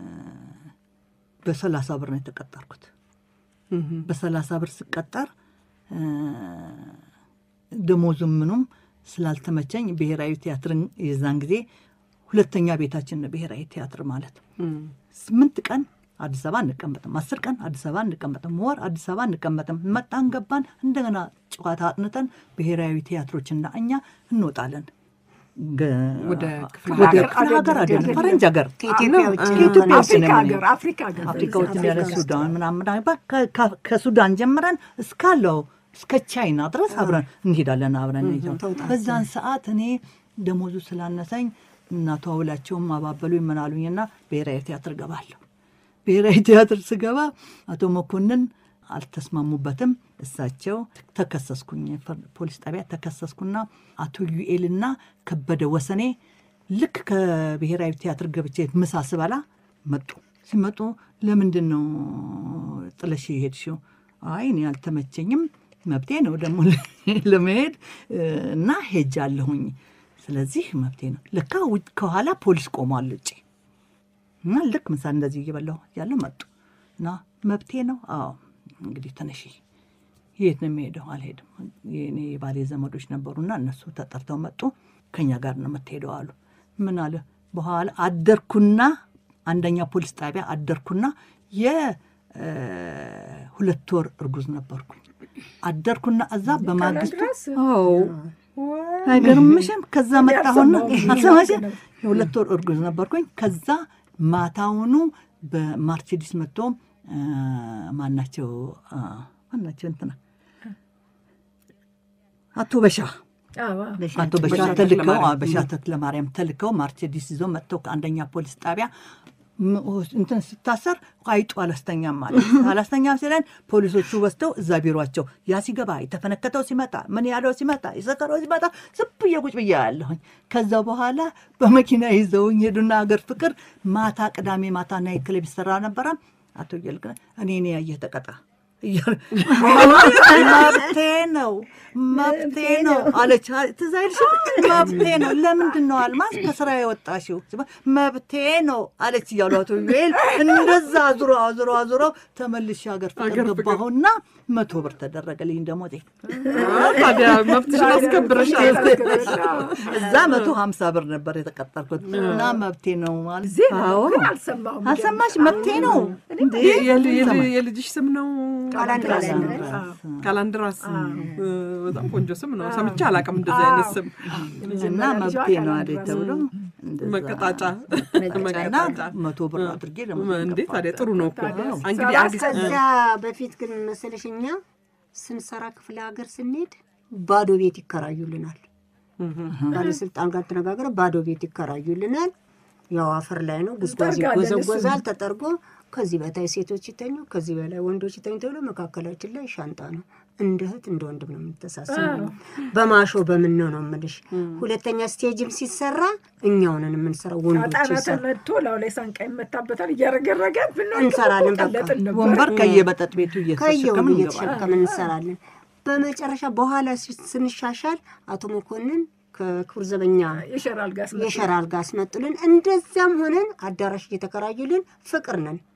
በሰላሳ ብር ነው የተቀጠርኩት። በሰላሳ ብር ስቀጠር እ፣ ደሞዙም ምኑም ስላልተመቸኝ ብሔራዊ ቲያትርን የዛን ጊዜ ሁለተኛ ቤታችን ነው ብሔራዊ ቲያትር ማለት ስምንት ቀን አዲስ አበባ አንቀመጥም፣ አስር ቀን አዲስ አበባ አንቀመጥም፣ ወር አዲስ አበባ አንቀመጥም። መጣን ገባን፣ እንደገና ጨዋታ አጥንተን ብሔራዊ ቲያትሮችና እኛ እንወጣለን። ገ- ወደ ክፍለ ወደ ሀገር ክፍለ ሀገር አይደለም፣ አይደለም። ፈረንጅ ሀገር ከኢትዮጵያ ውጭ ከኢትዮጵያ ውጭ አፍሪካ ነው ሀገር የምንሄድ። አፍሪካ ሀገር አፍሪካዎችን ያለ አፍሪካ ውስጥ ሱዳን ምናምን ምናምን ከ- ከ- ከሱዳን ጀምረን እስካለው እስከ ቻይና ድረስ አብረን እንሄዳለን። አብረን ይዘው በዛን ሰዓት እኔ ደሞዙ ስላነሰኝ እናቷ ውላቸውም አባበሉኝ ምናሉኝና ብሔራዊ ቲያትር ገባለሁ። ብሔራዊ ቲያትር ስገባ አቶ መኮንን አልተስማሙበትም። እሳቸው ተከሰስኩኝ፣ ፍርድ ፖሊስ ጣቢያ ተከሰስኩና አቶ ዩኤልና ከበደ ወሰኔ ልክ ከብሔራዊ ቲያትር ገብቼ ምሳ ስበላ መጡ። ሲመጡ ለምንድን ነው ጥለሽ ሄድሽው? አይ እኔ አልተመቸኝም፣ መብቴ ነው ደግሞ ለመሄድ እና ሄጃለሁኝ። ስለዚህ መብቴ ነው። ለካ ውጭ- ከኋላ ፖሊስ ቆሟል ውጭ እና ልክ ምሳ እንደዚህ እየበላሁ ያለ መጡ እና መብቴ ነው። አዎ እንግዲህ ተነሺ። የት ነው የሚሄደው? አልሄድም። የኔ የባሌ ዘመዶች ነበሩና እነሱ ተጠርተው መጡ። ከኛ ጋር ነው የምትሄደው አሉ። ምን አለ በኋላ አደርኩና አንደኛ ፖሊስ ጣቢያ አደርኩና የሁለት ወር እርጉዝ ነበርኩኝ። አደርኩና እዛ በማግስቱ ድረስ? አዎ አይገርምሽም? ከዛ መጣሁና አልሰማሁም። አልሰማሽም? የሁለት ወር እርጉዝ ነበርኩኝ። ከዛ ማታውኑ በማርቼዲስ መጥቶ አ፣ ማናቸው አ፣ ማናቸው እንትና አቶ በሻ አዎ፣ አቶ በሻ ተልከው አዎ፣ በሻ ተክለማርያም ተልከው ማርቼዲስ ይዘው መጥተው ከአንደኛ ፖሊስ ጣቢያ ም- እንትን ስታሰር አይጡ አላስተኛም ማለት አላስተኛም ሲለን ፖሊሶቹ ወስደው እዛ ቢሯቸው ያ ሲገባ የተፈነከተው ሲመጣ ምን ያለው ሲመጣ የሰከረው ሲመጣ ዝም ብዬ ቁጭ ብዬ ያለሁኝ። ከዛ በኋላ በመኪና ይዘውኝ ሄዱና ሀገር ፍቅር ማታ ቅዳሜ ማታ ናይት ክለብ ይሰራ ነበረ። አቶ እየልክ እኔ እኔ ያየህ ተቀጣ እያሉ መብቴ ነው መብቴ ነው አለች። ትዝ አይልሽም? መብቴ ነው። ለምንድን ነው አልማዝ ከስራ የወጣሽው? መብቴ ነው አለች እያሉ አቶ ዩኤል እንደዛ አዙሮ አዙሮ አዙሮ ተመልሼ ሀገር ፍቅር ገባሁና መቶ ብር ተደረገልኝ ደሞዜ። ታዲያ መብትሽን አስከብረሻል። እዛ መቶ ሀምሳ ብር ነበር የተቀጠርኩት እና መብቴ ነው ማለት ዜና አዎ። ግን አልሰማሁም። አልሰማሽ? መብቴ ነው እንዴ? የል- የል- ሰማሽ? የልጅሽ ስም ነው ቃላንድራስ ካላንድራስ። እ፣ በጣም ቆንጆ ስም ነው። ሰምቼ አላውቅም እንደዚህ አይነት ስም። እና መብቴ ነው አለ ተብሎ እንደዛ መቀጣጫ መቀጣጫና መቶ ብር አድርጌ ደግሞ እንዴ ታዲያ ጥሩ ነው እኮ እንግዲህ አዲስ ከዛ በፊት ግን መሰለሽ እኛ ስንሰራ ክፍለ ሀገር ስንሄድ ባዶ ቤት ይከራዩልናል። ባለስልጣን ጋር ተነጋግረ ባዶ ቤት ይከራዩልናል። ያው አፈር ላይ ነው፣ ጉዝጓዝ እንጠርጋለን ይጎዘጎዛል ተጠርጎ ከዚህ በታይ ሴቶች ይተኙ፣ ከዚህ በላይ ወንዶች ይተኙ ተብሎ መካከላችን ላይ ሻንጣ ነው። እንደ እህት እንደ ወንድም ነው የምንተሳሰብ። በማሾ በምን ነው ነው የምልሽ። ሁለተኛ ስቴጅም ሲሰራ እኛውንን የምንሰራው ወንዶች ጣና ይሰራ ተመቶ ላው ላይ ሳንቃ ይመታበታል እያረገረገ ብንወድቅ እንሰራለን በቃ። ቀለጥን ነበር። ወንበር ከየመጠጥ ቤቱ ከየው እየተሸከምን እንገባለን። እየተሸከምን እንሰራለን። በመጨረሻ በኋላ ሲ- ስንሻሻል አቶ መኮንን ከክቡር ዘበኛ የሸራ አልጋ አስመጡ። የሸራ አልጋ አስመጡልን። እንደዚያም ሆነን አዳራሽ እየተከራዩልን ፍቅር ነን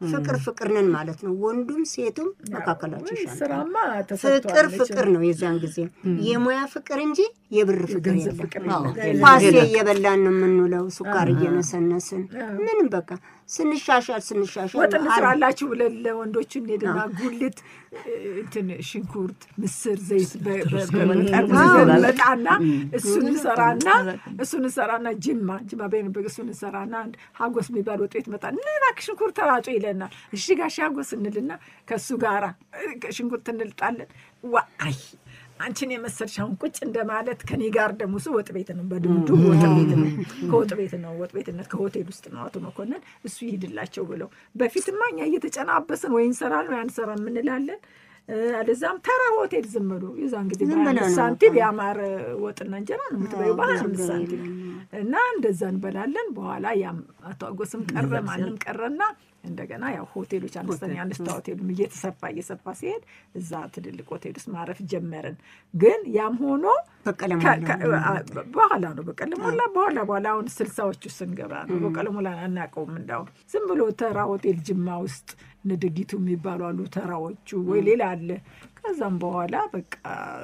ፍቅር ፍቅር ነን ማለት ነው። ወንዱም ሴቱም መካከላቸው ይሻላል። ስራማ ፍቅር ተሰጥቷል ፍቅር ነው። የዚያን ጊዜ የሙያ ፍቅር እንጂ የብር ፍቅር ገንዘብ የለም። ፍቅር አዎ። የለም። ኳሴ እየበላን ነው የምንውለው፣ ሱካር እየነሰነስን ምንም በቃ ስንሻሻል ስንሻሻል ወጥ አል- እንስራላችሁ ብለን ለወንዶቹ እንሄድና ጉልት እ፣ እንትን ሽንኩርት፣ ምስር፣ ዘይት በ- በ- በጠርሙስ ይዘን እንመጣና እሱን እንሰራና እሱን እንሰራና ጅማ ጅማ በሄንበት እሱን እንሰራና አንድ ሀጎስ የሚባል ወጥ ቤት መጣ እና እባክህ ሽንኩርት ተራጩ ይለናል። እሺ ጋሽ ሀጎስ እንልና ከእሱ ጋራ እ፣ ሽንኩርት እንልጣለን። ዋ አይ አንቺን የመሰልሽ አሁን ቁጭ እንደማለት ከኔ ጋር ደግሞ እሱ ወጥ ቤት ነው፣ በድምዱ ወጥ ቤት ነው፣ ከወጥ ቤት ነው፣ ወጥ ቤትነት ከሆቴል ውስጥ ነው አቶ መኮንን እሱ ይሄድላቸው ብለው በፊትማ እኛ እየተጨናበስን ወይ እንሰራለን ወይ አንሰራ የምንላለን። እ፣ አለዛም ተራ ሆቴል ዝም ብሎ የዛን ጊዜ ዝም ብለው በአምስት ነው ሳንቲም የአማረ ወጥና እንጀራ ነው የምትበይው በሀያ አምስት ሳንቲም እና እንደዛ እንበላለን። በኋላ ያም አቶ አጎስም ቀረ ማንም ቀረና እንደገና ያው ሆቴሎች አነስተኛ አነስታ ሆቴሉም እየተሰፋ እየሰፋ ሲሄድ እዛ ትልልቅ ሆቴል ውስጥ ማረፍ ጀመርን። ግን ያም ሆኖ በቀለ ከ- ሞላ ከ- አ- በኋላ ነው በቀለ ሞላ በኋላ በኋላ አሁን ስልሳዎቹ ስንገባ ነው በቀለ ሞላ አናውቀውም። እንዳሁን ዝም ብሎ ተራ ሆቴል ጅማ ውስጥ ንድጊቱ የሚባሉ አሉ ተራዎቹ ወይ ሌላ አለ። ከዛም በኋላ በቃ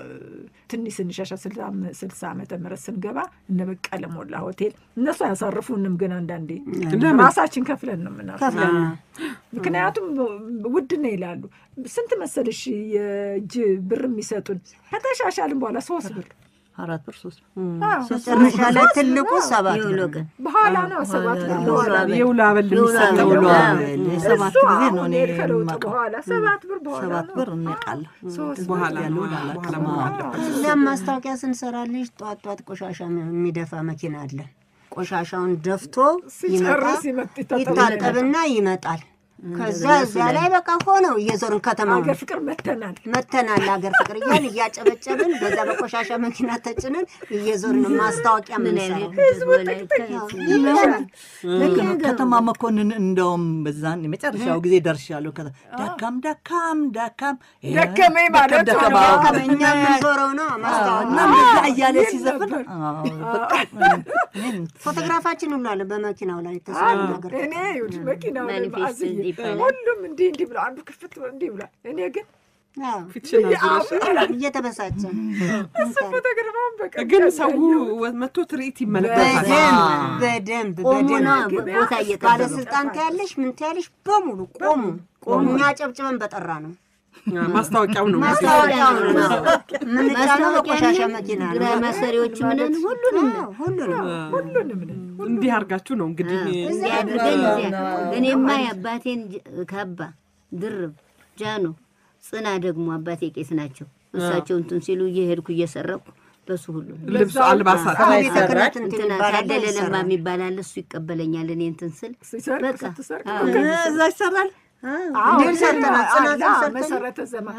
ትንሽ ስንሻሻ ስልሳ ዓመተ ምህረት ስንገባ እነ በቀለ ሞላ ሆቴል እነሱ አያሳርፉንም፣ ግን አንዳንዴ ራሳችን ከፍለን ነው የምናርፈው። ከፍለን ነው። ምክንያቱም ውድ ነው ይላሉ። ስንት መሰልሽ የእጅ ብር የሚሰጡን ከተሻሻልን በኋላ ሶስት ብር አራት ብር ሶስት አዎ፣ መጨረሻ ላይ ትልቁ ሰባት የውሎ ነው። ቀን በኋላ ነው ሰባት ብር በኋላ የውሎ አበል የውሎ የሚሰጠው አበል። ውሎ አዎ። አበል ሰባት እሱ ጊዜ ነው አሁን እኔ ከለውጥ የማውቀው። በኋላ ሰባት ብር በኋላ ሰባት ነው። ብር እናውቃለሁ። ሶስት ብር በኋላ ነው ያለውን አላውቅም። አለመሆን አለበት። እዚያም ማስታወቂያ ስንሰራ ልጅ ጧት ጧት ቆሻሻ የሚደፋ መኪና አለ። ቆሻሻውን ደፍቶ ይመጣ ሲጨርስ ይመጥ- ይታጠብና ይታጠብና ይመጣል። ከዛ እዚያ ላይ በቃ ሆነው እየዞርን ከተማ ሀገር ፍቅር መተናል። መተናል ሀገር ፍቅር እያል እያጨበጨብን በዛ በቆሻሻ መኪና ተጭነን እየዞርን ነው ማስታወቂያ ምን የምንሰራው። አይነት ህዝብ ወላይታ ይመራል። ልክ ነው። ከተማ መኮንን እንደውም በዛን የመጨረሻው ጊዜ ደርሻለሁ። ከዛ ዳካም ዳካም ዳካም ደከመኝ ማለት ደከመ ነው። አዎ። እኛ የምንዞረው ነው እና ማስታወቂያ እንደዛ እያለ ይል ሲዘፍን ነበር። አዎ፣ በጣም እኔም ፎቶግራፋችን ሁሉ አለ በመኪናው ላይ ተስፋ ነገር እኔ ይኸውልሽ መኪናው ላይ ማኒፌስቶ በአዝዬ ይባላል። ሁሉም እንዲህ እንዲህ ብሎ አንዱ ክፍት ብሎ እንዲህ ብሏል። እኔ ግን አዎ፣ ፊትሽን አዙረሽ እየተበሳጨ እሱ ፎቶግራፋውን በቃ ግን ሰው መጥቶ ትርኢት ይመለከታል። በደንብ በደንብ ቆሙ ነው በደንብ ቦታ እየጠበቁ ባለስልጣን ታያለሽ ምን ታያለሽ በሙሉ ቆሙ ቆሙ እኛ ጨብጭበን በጠራ ነው ማስታወቂያው ነው ማስታወቂያው ነው የምንጫነው በቆሻሻ መኪና ግራ ነው መሰሪዎች ምንን ሁሉንም ነው አዎ፣ ሁሉንም ሁሉንም ነን። እንዲህ አድርጋችሁ ነው እንግዲህ እዚያ አድርገን እዚያ እኔማ የአባቴን ጅ- ካባ ድርብ ጃኖ ጽና ደግሞ አባቴ ቄስ ናቸው። እሳቸው እንትን ሲሉ እየሄድኩ እየሰረቅኩ በሱ ሁሉ ነው። ልብሱ አልባሳት ቤተ ክህነት እንትን እንትና ይባላል ታደለ ለማ ይሰራል። የሚባል አለ እሱ ይቀበለኛል። እኔ እንትን ስል ሲሰርቅ በቃ ስትሰርቅ አዎ። እዛ ይሰራል። አዎ፣ ድል ሰርተናል፣ ጽናትን አዎ፣ ሰርተናል። መሰረተ ዜማ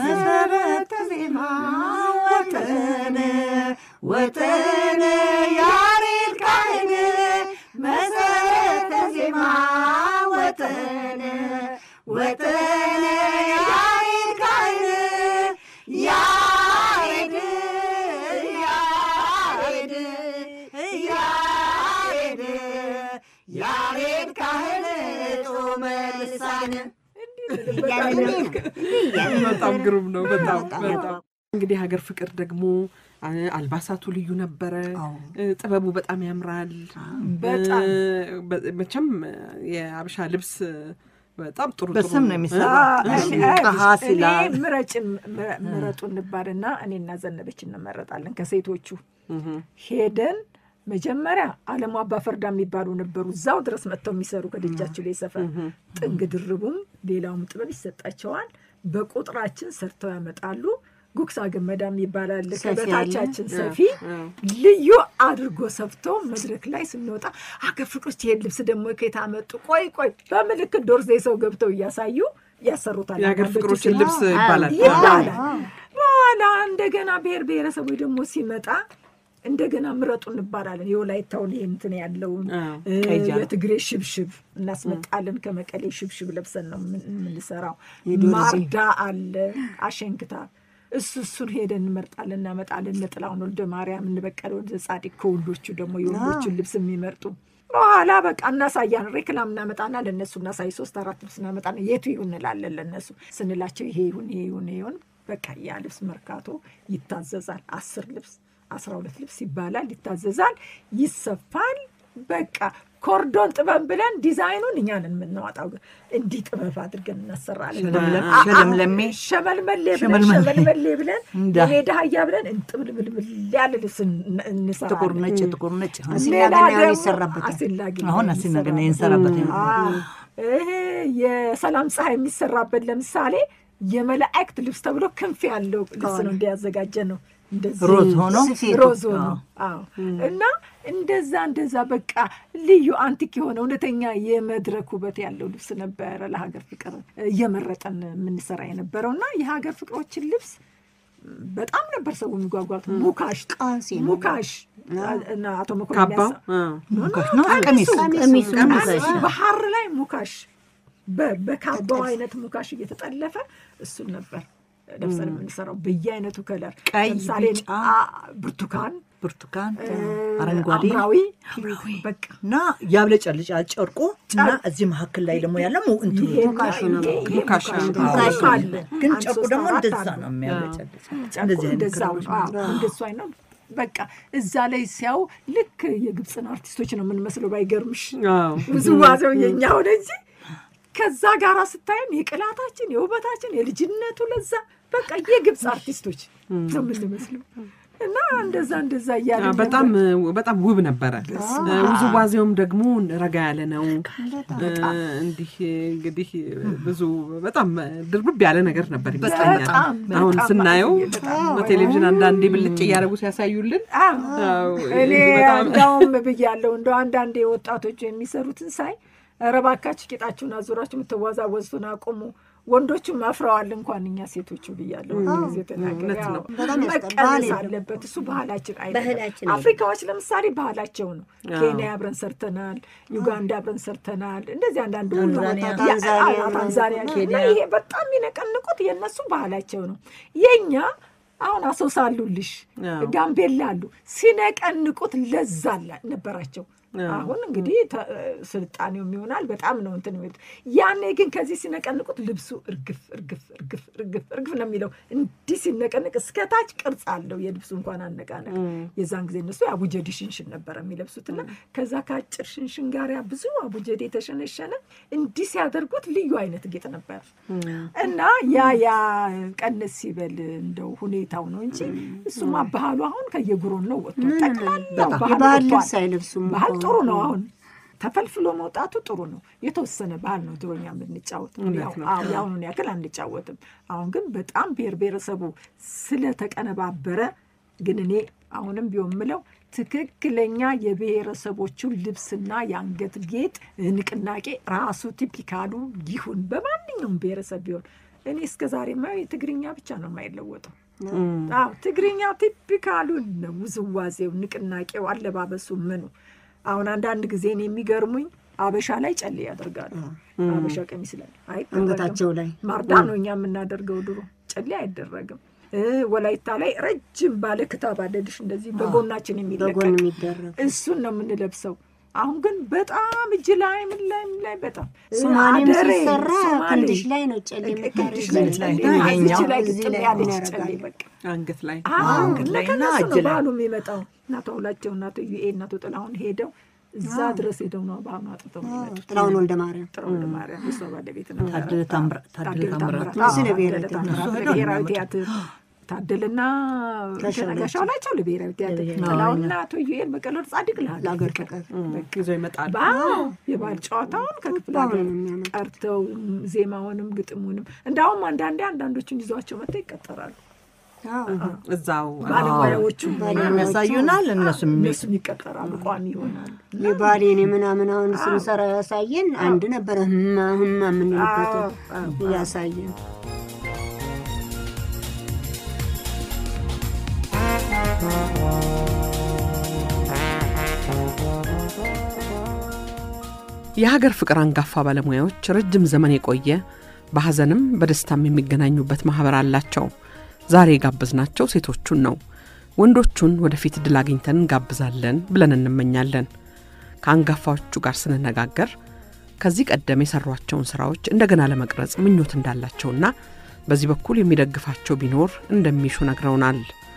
መሰረተ ዜማ ወጠነ ወጠነ ያሬድ ካህን መሰረተ ዜማ ወጠነ ወጠነ ያሬድ ካህን ያሬድ ያሬድ ያሬድ ያሬድ ካህን ጦመ ልሳን በጣም ግሩም ነው። በጣም በጣም እንግዲህ ሀገር ፍቅር ደግሞ አ- አልባሳቱ ልዩ ነበረ። እ፣ ጥበቡ በጣም ያምራል። በጣም እ፣ በ- መቼም የአበሻ ልብስ በጣም ጥሩ ጥሩ በስም ነው የሚሰራው። እኔ ቀሃስ ይላል። ምረጭ ምረጡ እንባልና እኔና ዘነበች እንመረጣለን ከሴቶቹ ሄደን መጀመሪያ አለሙ አባ ፈርዳ የሚባሉ ነበሩ። እዛው ድረስ መጥተው የሚሰሩ ከደጃቸው ላይ ሰፈር ጥንግ ድርቡም ሌላውም ጥበብ ይሰጣቸዋል። በቁጥራችን ሰርተው ያመጣሉ። ጉክሳ ገመዳም ይባላል ከበታቻችን ሰፊ ልዩ አድርጎ ሰፍቶ መድረክ ላይ ስንወጣ አገር ፍቅሮች ይሄን ልብስ ደግሞ ከየት አመጡ? ቆይ ቆይ በምልክት ዶርዜ ሰው ገብተው እያሳዩ ያሰሩታል። የሀገር አንዳንዶቹ ፍቅሮችን ሲል- ልብስ ይባላል። ይባላል። በኋላ እንደገና ብሔር ብሔረሰቦች ደግሞ ሲመጣ እንደገና ምረጡ እንባላለን። የወላይታውን ይሄ እንትን ያለውን አዎ፣ እ፣ ቀይ ጃኖ። የትግሬ ሽብሽብ እናስመጣለን። ከመቀሌ ሽብሽብ ለብሰን ነው የምን- የምንሰራው። ማርዳ አለ አሸንክታ እሱ እሱን ሄደን እንመርጣለን፣ እናመጣለን። እነ ጥላሁን ወልደ ማርያም፣ እነ በቀለ ወልደ ጻዲቅ ከወንዶቹ ደግሞ የወንዶቹን ልብስ የሚመርጡ በኋላ በቃ እናሳያን ሬክላም እናመጣና ለእነሱ እናሳይ ሶስት አራት ልብስ እናመጣና የቱ ይሁን እንላለን ለእነሱ ስንላቸው ይሄ ይሁን ይሄ ይሁን ይሄ ይሁን በቃ ያ ልብስ መርካቶ ይታዘዛል አስር ልብስ አስራ ሁለት ልብስ ይባላል ይታዘዛል ይሰፋል በቃ ኮርዶን ጥበብ ብለን ዲዛይኑን እኛን የምናወጣው እንዲህ ጥበብ አድርገን እናሰራለን ሸለምለም- አ- አ- ሸለምለሜ ሸመልመሌ ብለን ሸመልመሌ። ሸመልመሌ ብለን እንዳ- የሜዳ አህያ ብለን እንጥብልብልብል ያለ ልብስ እን- እንሰራለን ጥቁር ነጭ ጥቁር ነጭ ሌላ አሲላገና ደግሞ ይሰራበታል። አሲላጊ አሁን ነው አሲላገና የሚሰራበት። ይንሰራበት አዎ። ይሄ የሰላም ፀሐይ የሚሰራበት ለምሳሌ የመላእክት ልብስ ተብሎ ክንፍ ያለው ልብስ ነው እንዲያዘጋጀ ነው እንደዚህ ሮዝ ሆኖ ስፌቱ። ሮዝ ሆኖ አዎ። እና እንደዛ እንደዛ በቃ ልዩ አንቲክ የሆነ እውነተኛ የመድረክ ውበት ያለው ልብስ ነበረ ለሀገር ፍቅር እየመረጠን የምንሰራ የነበረው እና የሀገር ፍቅሮችን ልብስ በጣም ነበር ሰው የሚጓጓት ሙካሽ ቃሴ ነው። ሙካሽ እና አቶ መኮንን ካባው ያሳ- አ፣ ሙካሽ ነው ቀሚስ ቀሚሱ ቀሚሱ ባህር ላይ ሙካሽ በ- በካባው አይነት ሙካሽ እየተጠለፈ እሱን ነበር ለብሰን የምንሰራው በየአይነቱ ከለር ቀይ፣ ለምሳሌ ቢጫ፣ አ- ብርቱካን ብርቱካን እ፣ አረንጓዴ ሐምራዊ በቃ እና ያብለጨልጫል ጨርቁ እና እዚህ መካከል ላይ ደግሞ ያለ ሙ- እንትኑ ይሄ- ሙካሽ ነው። ይሄ- ይሄ ሙካሽ ሙካሽ ነው። ነው። ሙካሽ ሙካሽ አለ። ግን አንድ ጨርቁ ሶስት ደግሞ አራት እንደዛ አሉ። ነው የሚያብለጨልጭ ጨርቁ እንደዚህ አይነት እንደዛው ከለሮች ነው። አዎ፣ እንደሱ አይነት በቃ እዛ ላይ ሲያው ልክ የግብፅን አርቲስቶች ነው የምንመስለው። ባይገርምሽ አዎ። ውዝዋዜው የኛ ሆነ እንጂ ከዛ ጋራ ስታየን የቅላታችን የውበታችን የልጅነቱ ለዛ በቃ የግብፅ አርቲስቶች ነው የምንመስለው እና እንደዛ እንደዛ እያለ አ፣ በጣም በጣም ውብ ነበረ። እ፣ ውዝዋዜውም ደግሞ ረጋ ያለ ነው። እ፣ እንዲህ እንግዲህ ብዙ በጣም ድርብብ ያለ ነገር ነበር ይመስለኛል። በጣም አሁን በጣም ስናየው በጣም በቴሌቪዥን አንዳንዴ ብልጭ እያደረጉ ሲያሳዩልን አዎ፣ እኔ በጣም እንዳውም ብያለሁ እንደው አንዳንዴ ወጣቶች የሚሰሩትን ሳይ ኧረ እባካችሁ ቂጣችሁን አዙራችሁ የምትወዛወዙትን አቁሙ። ወንዶቹም አፍረዋል እንኳን እኛ ሴቶቹ ብያለሁ። ጊዜ ተናገር እውነት ነው። በጣም ያስጠላል። መቀነስ አለበት። እሱ ባህላችን አይደለም። ባህላችን አፍሪካዎች ለምሳሌ ባህላቸው ነው። ኬንያ አብረን ሰርተናል፣ ዩጋንዳ አብረን ሰርተናል። እንደዚህ አንዳንድ ሁሉ ታንዛኒያ፣ ያ- ታንዛኒያ፣ አዎ፣ ታንዛኒያ ኬንያ። እና ይሄ በጣም የሚነቀንቁት የእነሱ ባህላቸው ነው። የእኛ አሁን አሶሳ አሉልሽ፣ አዎ። ጋምቤላ አሉ። ሲነቀንቁት ለዛ አላ- ነበራቸው። አሁን እንግዲህ ተ- ስልጣኔውም ይሆናል በጣም ነው እንትን የሚሉት። ያኔ ግን ከዚህ ሲነቀንቁት ልብሱ እርግፍ እርግፍ እርግፍ እርግፍ እርግፍ ነው የሚለው። እንዲህ ሲነቀንቅ እስከታች ቅርጽ አለው የልብሱ እንኳን አነቃነቅ። የዛን ጊዜ እነሱ የአቡጀዴ ሽንሽን ነበረ የሚለብሱትና ከዛ ከአጭር ሽንሽን ጋር ያ ብዙ አቡጀዴ የተሸነሸነ እንዲህ ሲያደርጉት ልዩ አይነት ጌጥ ነበር እና ያ ያ ቀንስ ሲበል እንደው ሁኔታው ነው እንጂ እሱማ ባህሉ አሁን ከየጉሮን ነው ወጥቶ ጠቅላላ ባህል የባህል ወጥቷል። ልብስ አይለብሱም ባህል እኮ። ጥሩ ነው። አሁን ተፈልፍሎ መውጣቱ ጥሩ ነው። የተወሰነ ባህል ነው ድሮኛ የምንጫወት የአሁኑን ያክል አንጫወትም። አሁን ግን በጣም ብሔር ብሔረሰቡ ስለተቀነባበረ ግን እኔ አሁንም ቢሆን ምለው ትክክለኛ የብሔረሰቦቹ ልብስና የአንገት ጌጥ ንቅናቄ ራሱ ቲፒካሉ ይሁን በማንኛውም ብሔረሰብ ቢሆን እኔ እስከ ዛሬ የማየው የትግርኛ ብቻ ነው የማይለወጠው። አዎ ትግርኛው ቲፒካሉን ነው። ውዝዋዜው፣ ንቅናቄው፣ አለባበሱ ምኑ አሁን አንዳንድ ጊዜ እኔ የሚገርሙኝ አበሻ ላይ ጨሌ ያደርጋሉ። አበሻ ቀሚስ ላይ አይደረግም። አንገታቸው ላይ ማርዳ ነው እኛ የምናደርገው። ድሮ ጨሌ አይደረግም። እ ወላይታ ላይ ረጅም ባለ ክታብ አለልሽ እንደዚህ በጎናችን የሚለቀቅ በጎን የሚደረግ እሱን ነው የምንለብሰው። አሁን ግን በጣም እጅ ላይ ምን ላይ ምን ላይ በጣም ሶማሌም አደሬ፣ ሲሰራ ሶማሌ፣ ክንድሽ ላይ ነው ጨሌ ክንድሽ ላይ የምታደርጊው። ጨሌ፣ ላይ እዚች ይሄኛው ላይ እዚህ ግጥም ላይ ያለች ያደርጋሉ። ጨሌ በቃ አንገት ላይ አንገት ላይ እና ከነሱ እጅ ነው ላይ ባህሉ የሚመጣው። እናቶ ሁላቸው እናቶ ዩኤ እናቶ ጥላሁን ሄደው እዛ ድረስ ሄደው ነው ባህሉ አጥተው የሚመጡት። ጥላሁን ወልደ ማርያም ጥላሁን ወልደ ማርያም የእሷ ባለቤት ነው። ታደለ ታምራ- ታደለ ታምራት። አዎ፣ እዚህ ለብሔራዊ ታደለ ቲያትር። ታምራት እሱ ለብሔራዊ ሄደው ቲያትር ታደለና ጋሻው ጋሻው ናቸው ለብሔራዊ ቲያትር። ለብሔራዊ ጥላሁንና አቶ ዩኤል በቀለ ጻድቅ ለሀገር ለሀገር ፍቅር ፍቅር ይዘው ይመጣሉ። ባው የባህል ጨዋታውን ከክፍለ በጣም ሀገር ነው የሚያመጡት። ቀርተው ዜማውንም ግጥሙንም እንዳውም አንዳንዴ አንዳንዶቹን ይዟቸው መጥተው ይቀጠራሉ። አዎ። እዛው ባለሙያዎቹ ያሳዩናል እነሱም እነሱም ይቀጠራሉ፣ ቋሚ ይሆናሉ። የባሌን የምናምን አሁን ስንሰራ ያሳየን አንድ ነበረ ህማ ህማ የምንልበት ያሳየን የሀገር ፍቅር አንጋፋ ባለሙያዎች ረጅም ዘመን የቆየ በሐዘንም በደስታም የሚገናኙበት ማኅበር አላቸው። ዛሬ የጋበዝናቸው ሴቶቹን ነው። ወንዶቹን ወደፊት ድል አግኝተን እንጋብዛለን ብለን እንመኛለን። ከአንጋፋዎቹ ጋር ስንነጋገር ከዚህ ቀደም የሰሯቸውን ስራዎች እንደገና ለመቅረጽ ምኞት እንዳላቸውና በዚህ በኩል የሚደግፋቸው ቢኖር እንደሚሹ ነግረውናል።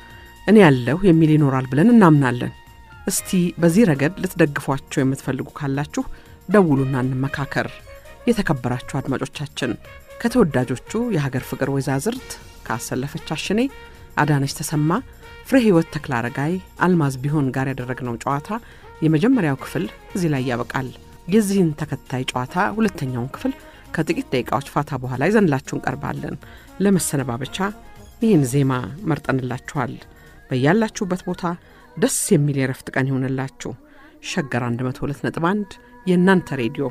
እኔ ያለሁ የሚል ይኖራል ብለን እናምናለን። እስቲ በዚህ ረገድ ልትደግፏቸው የምትፈልጉ ካላችሁ ደውሉና እንመካከር። የተከበራችሁ አድማጮቻችን ከተወዳጆቹ የሀገር ፍቅር ወይዛዝርት ከአሰለፈች አሽኔ፣ አዳነች ተሰማ፣ ፍሬ ሕይወት ተክለ አረጋይ፣ አልማዝ ቢሆን ጋር ያደረግነው ጨዋታ የመጀመሪያው ክፍል እዚህ ላይ ያበቃል። የዚህን ተከታይ ጨዋታ ሁለተኛውን ክፍል ከጥቂት ደቂቃዎች ፋታ በኋላ ይዘንላችሁ እንቀርባለን። ለመሰነባበቻ ይህን ዜማ መርጠንላችኋል። በያላችሁበት ቦታ ደስ የሚል የረፍት ቀን ይሆንላችሁ። ሸገር 102.1 የእናንተ ሬዲዮ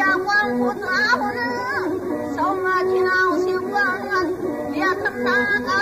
Thank you.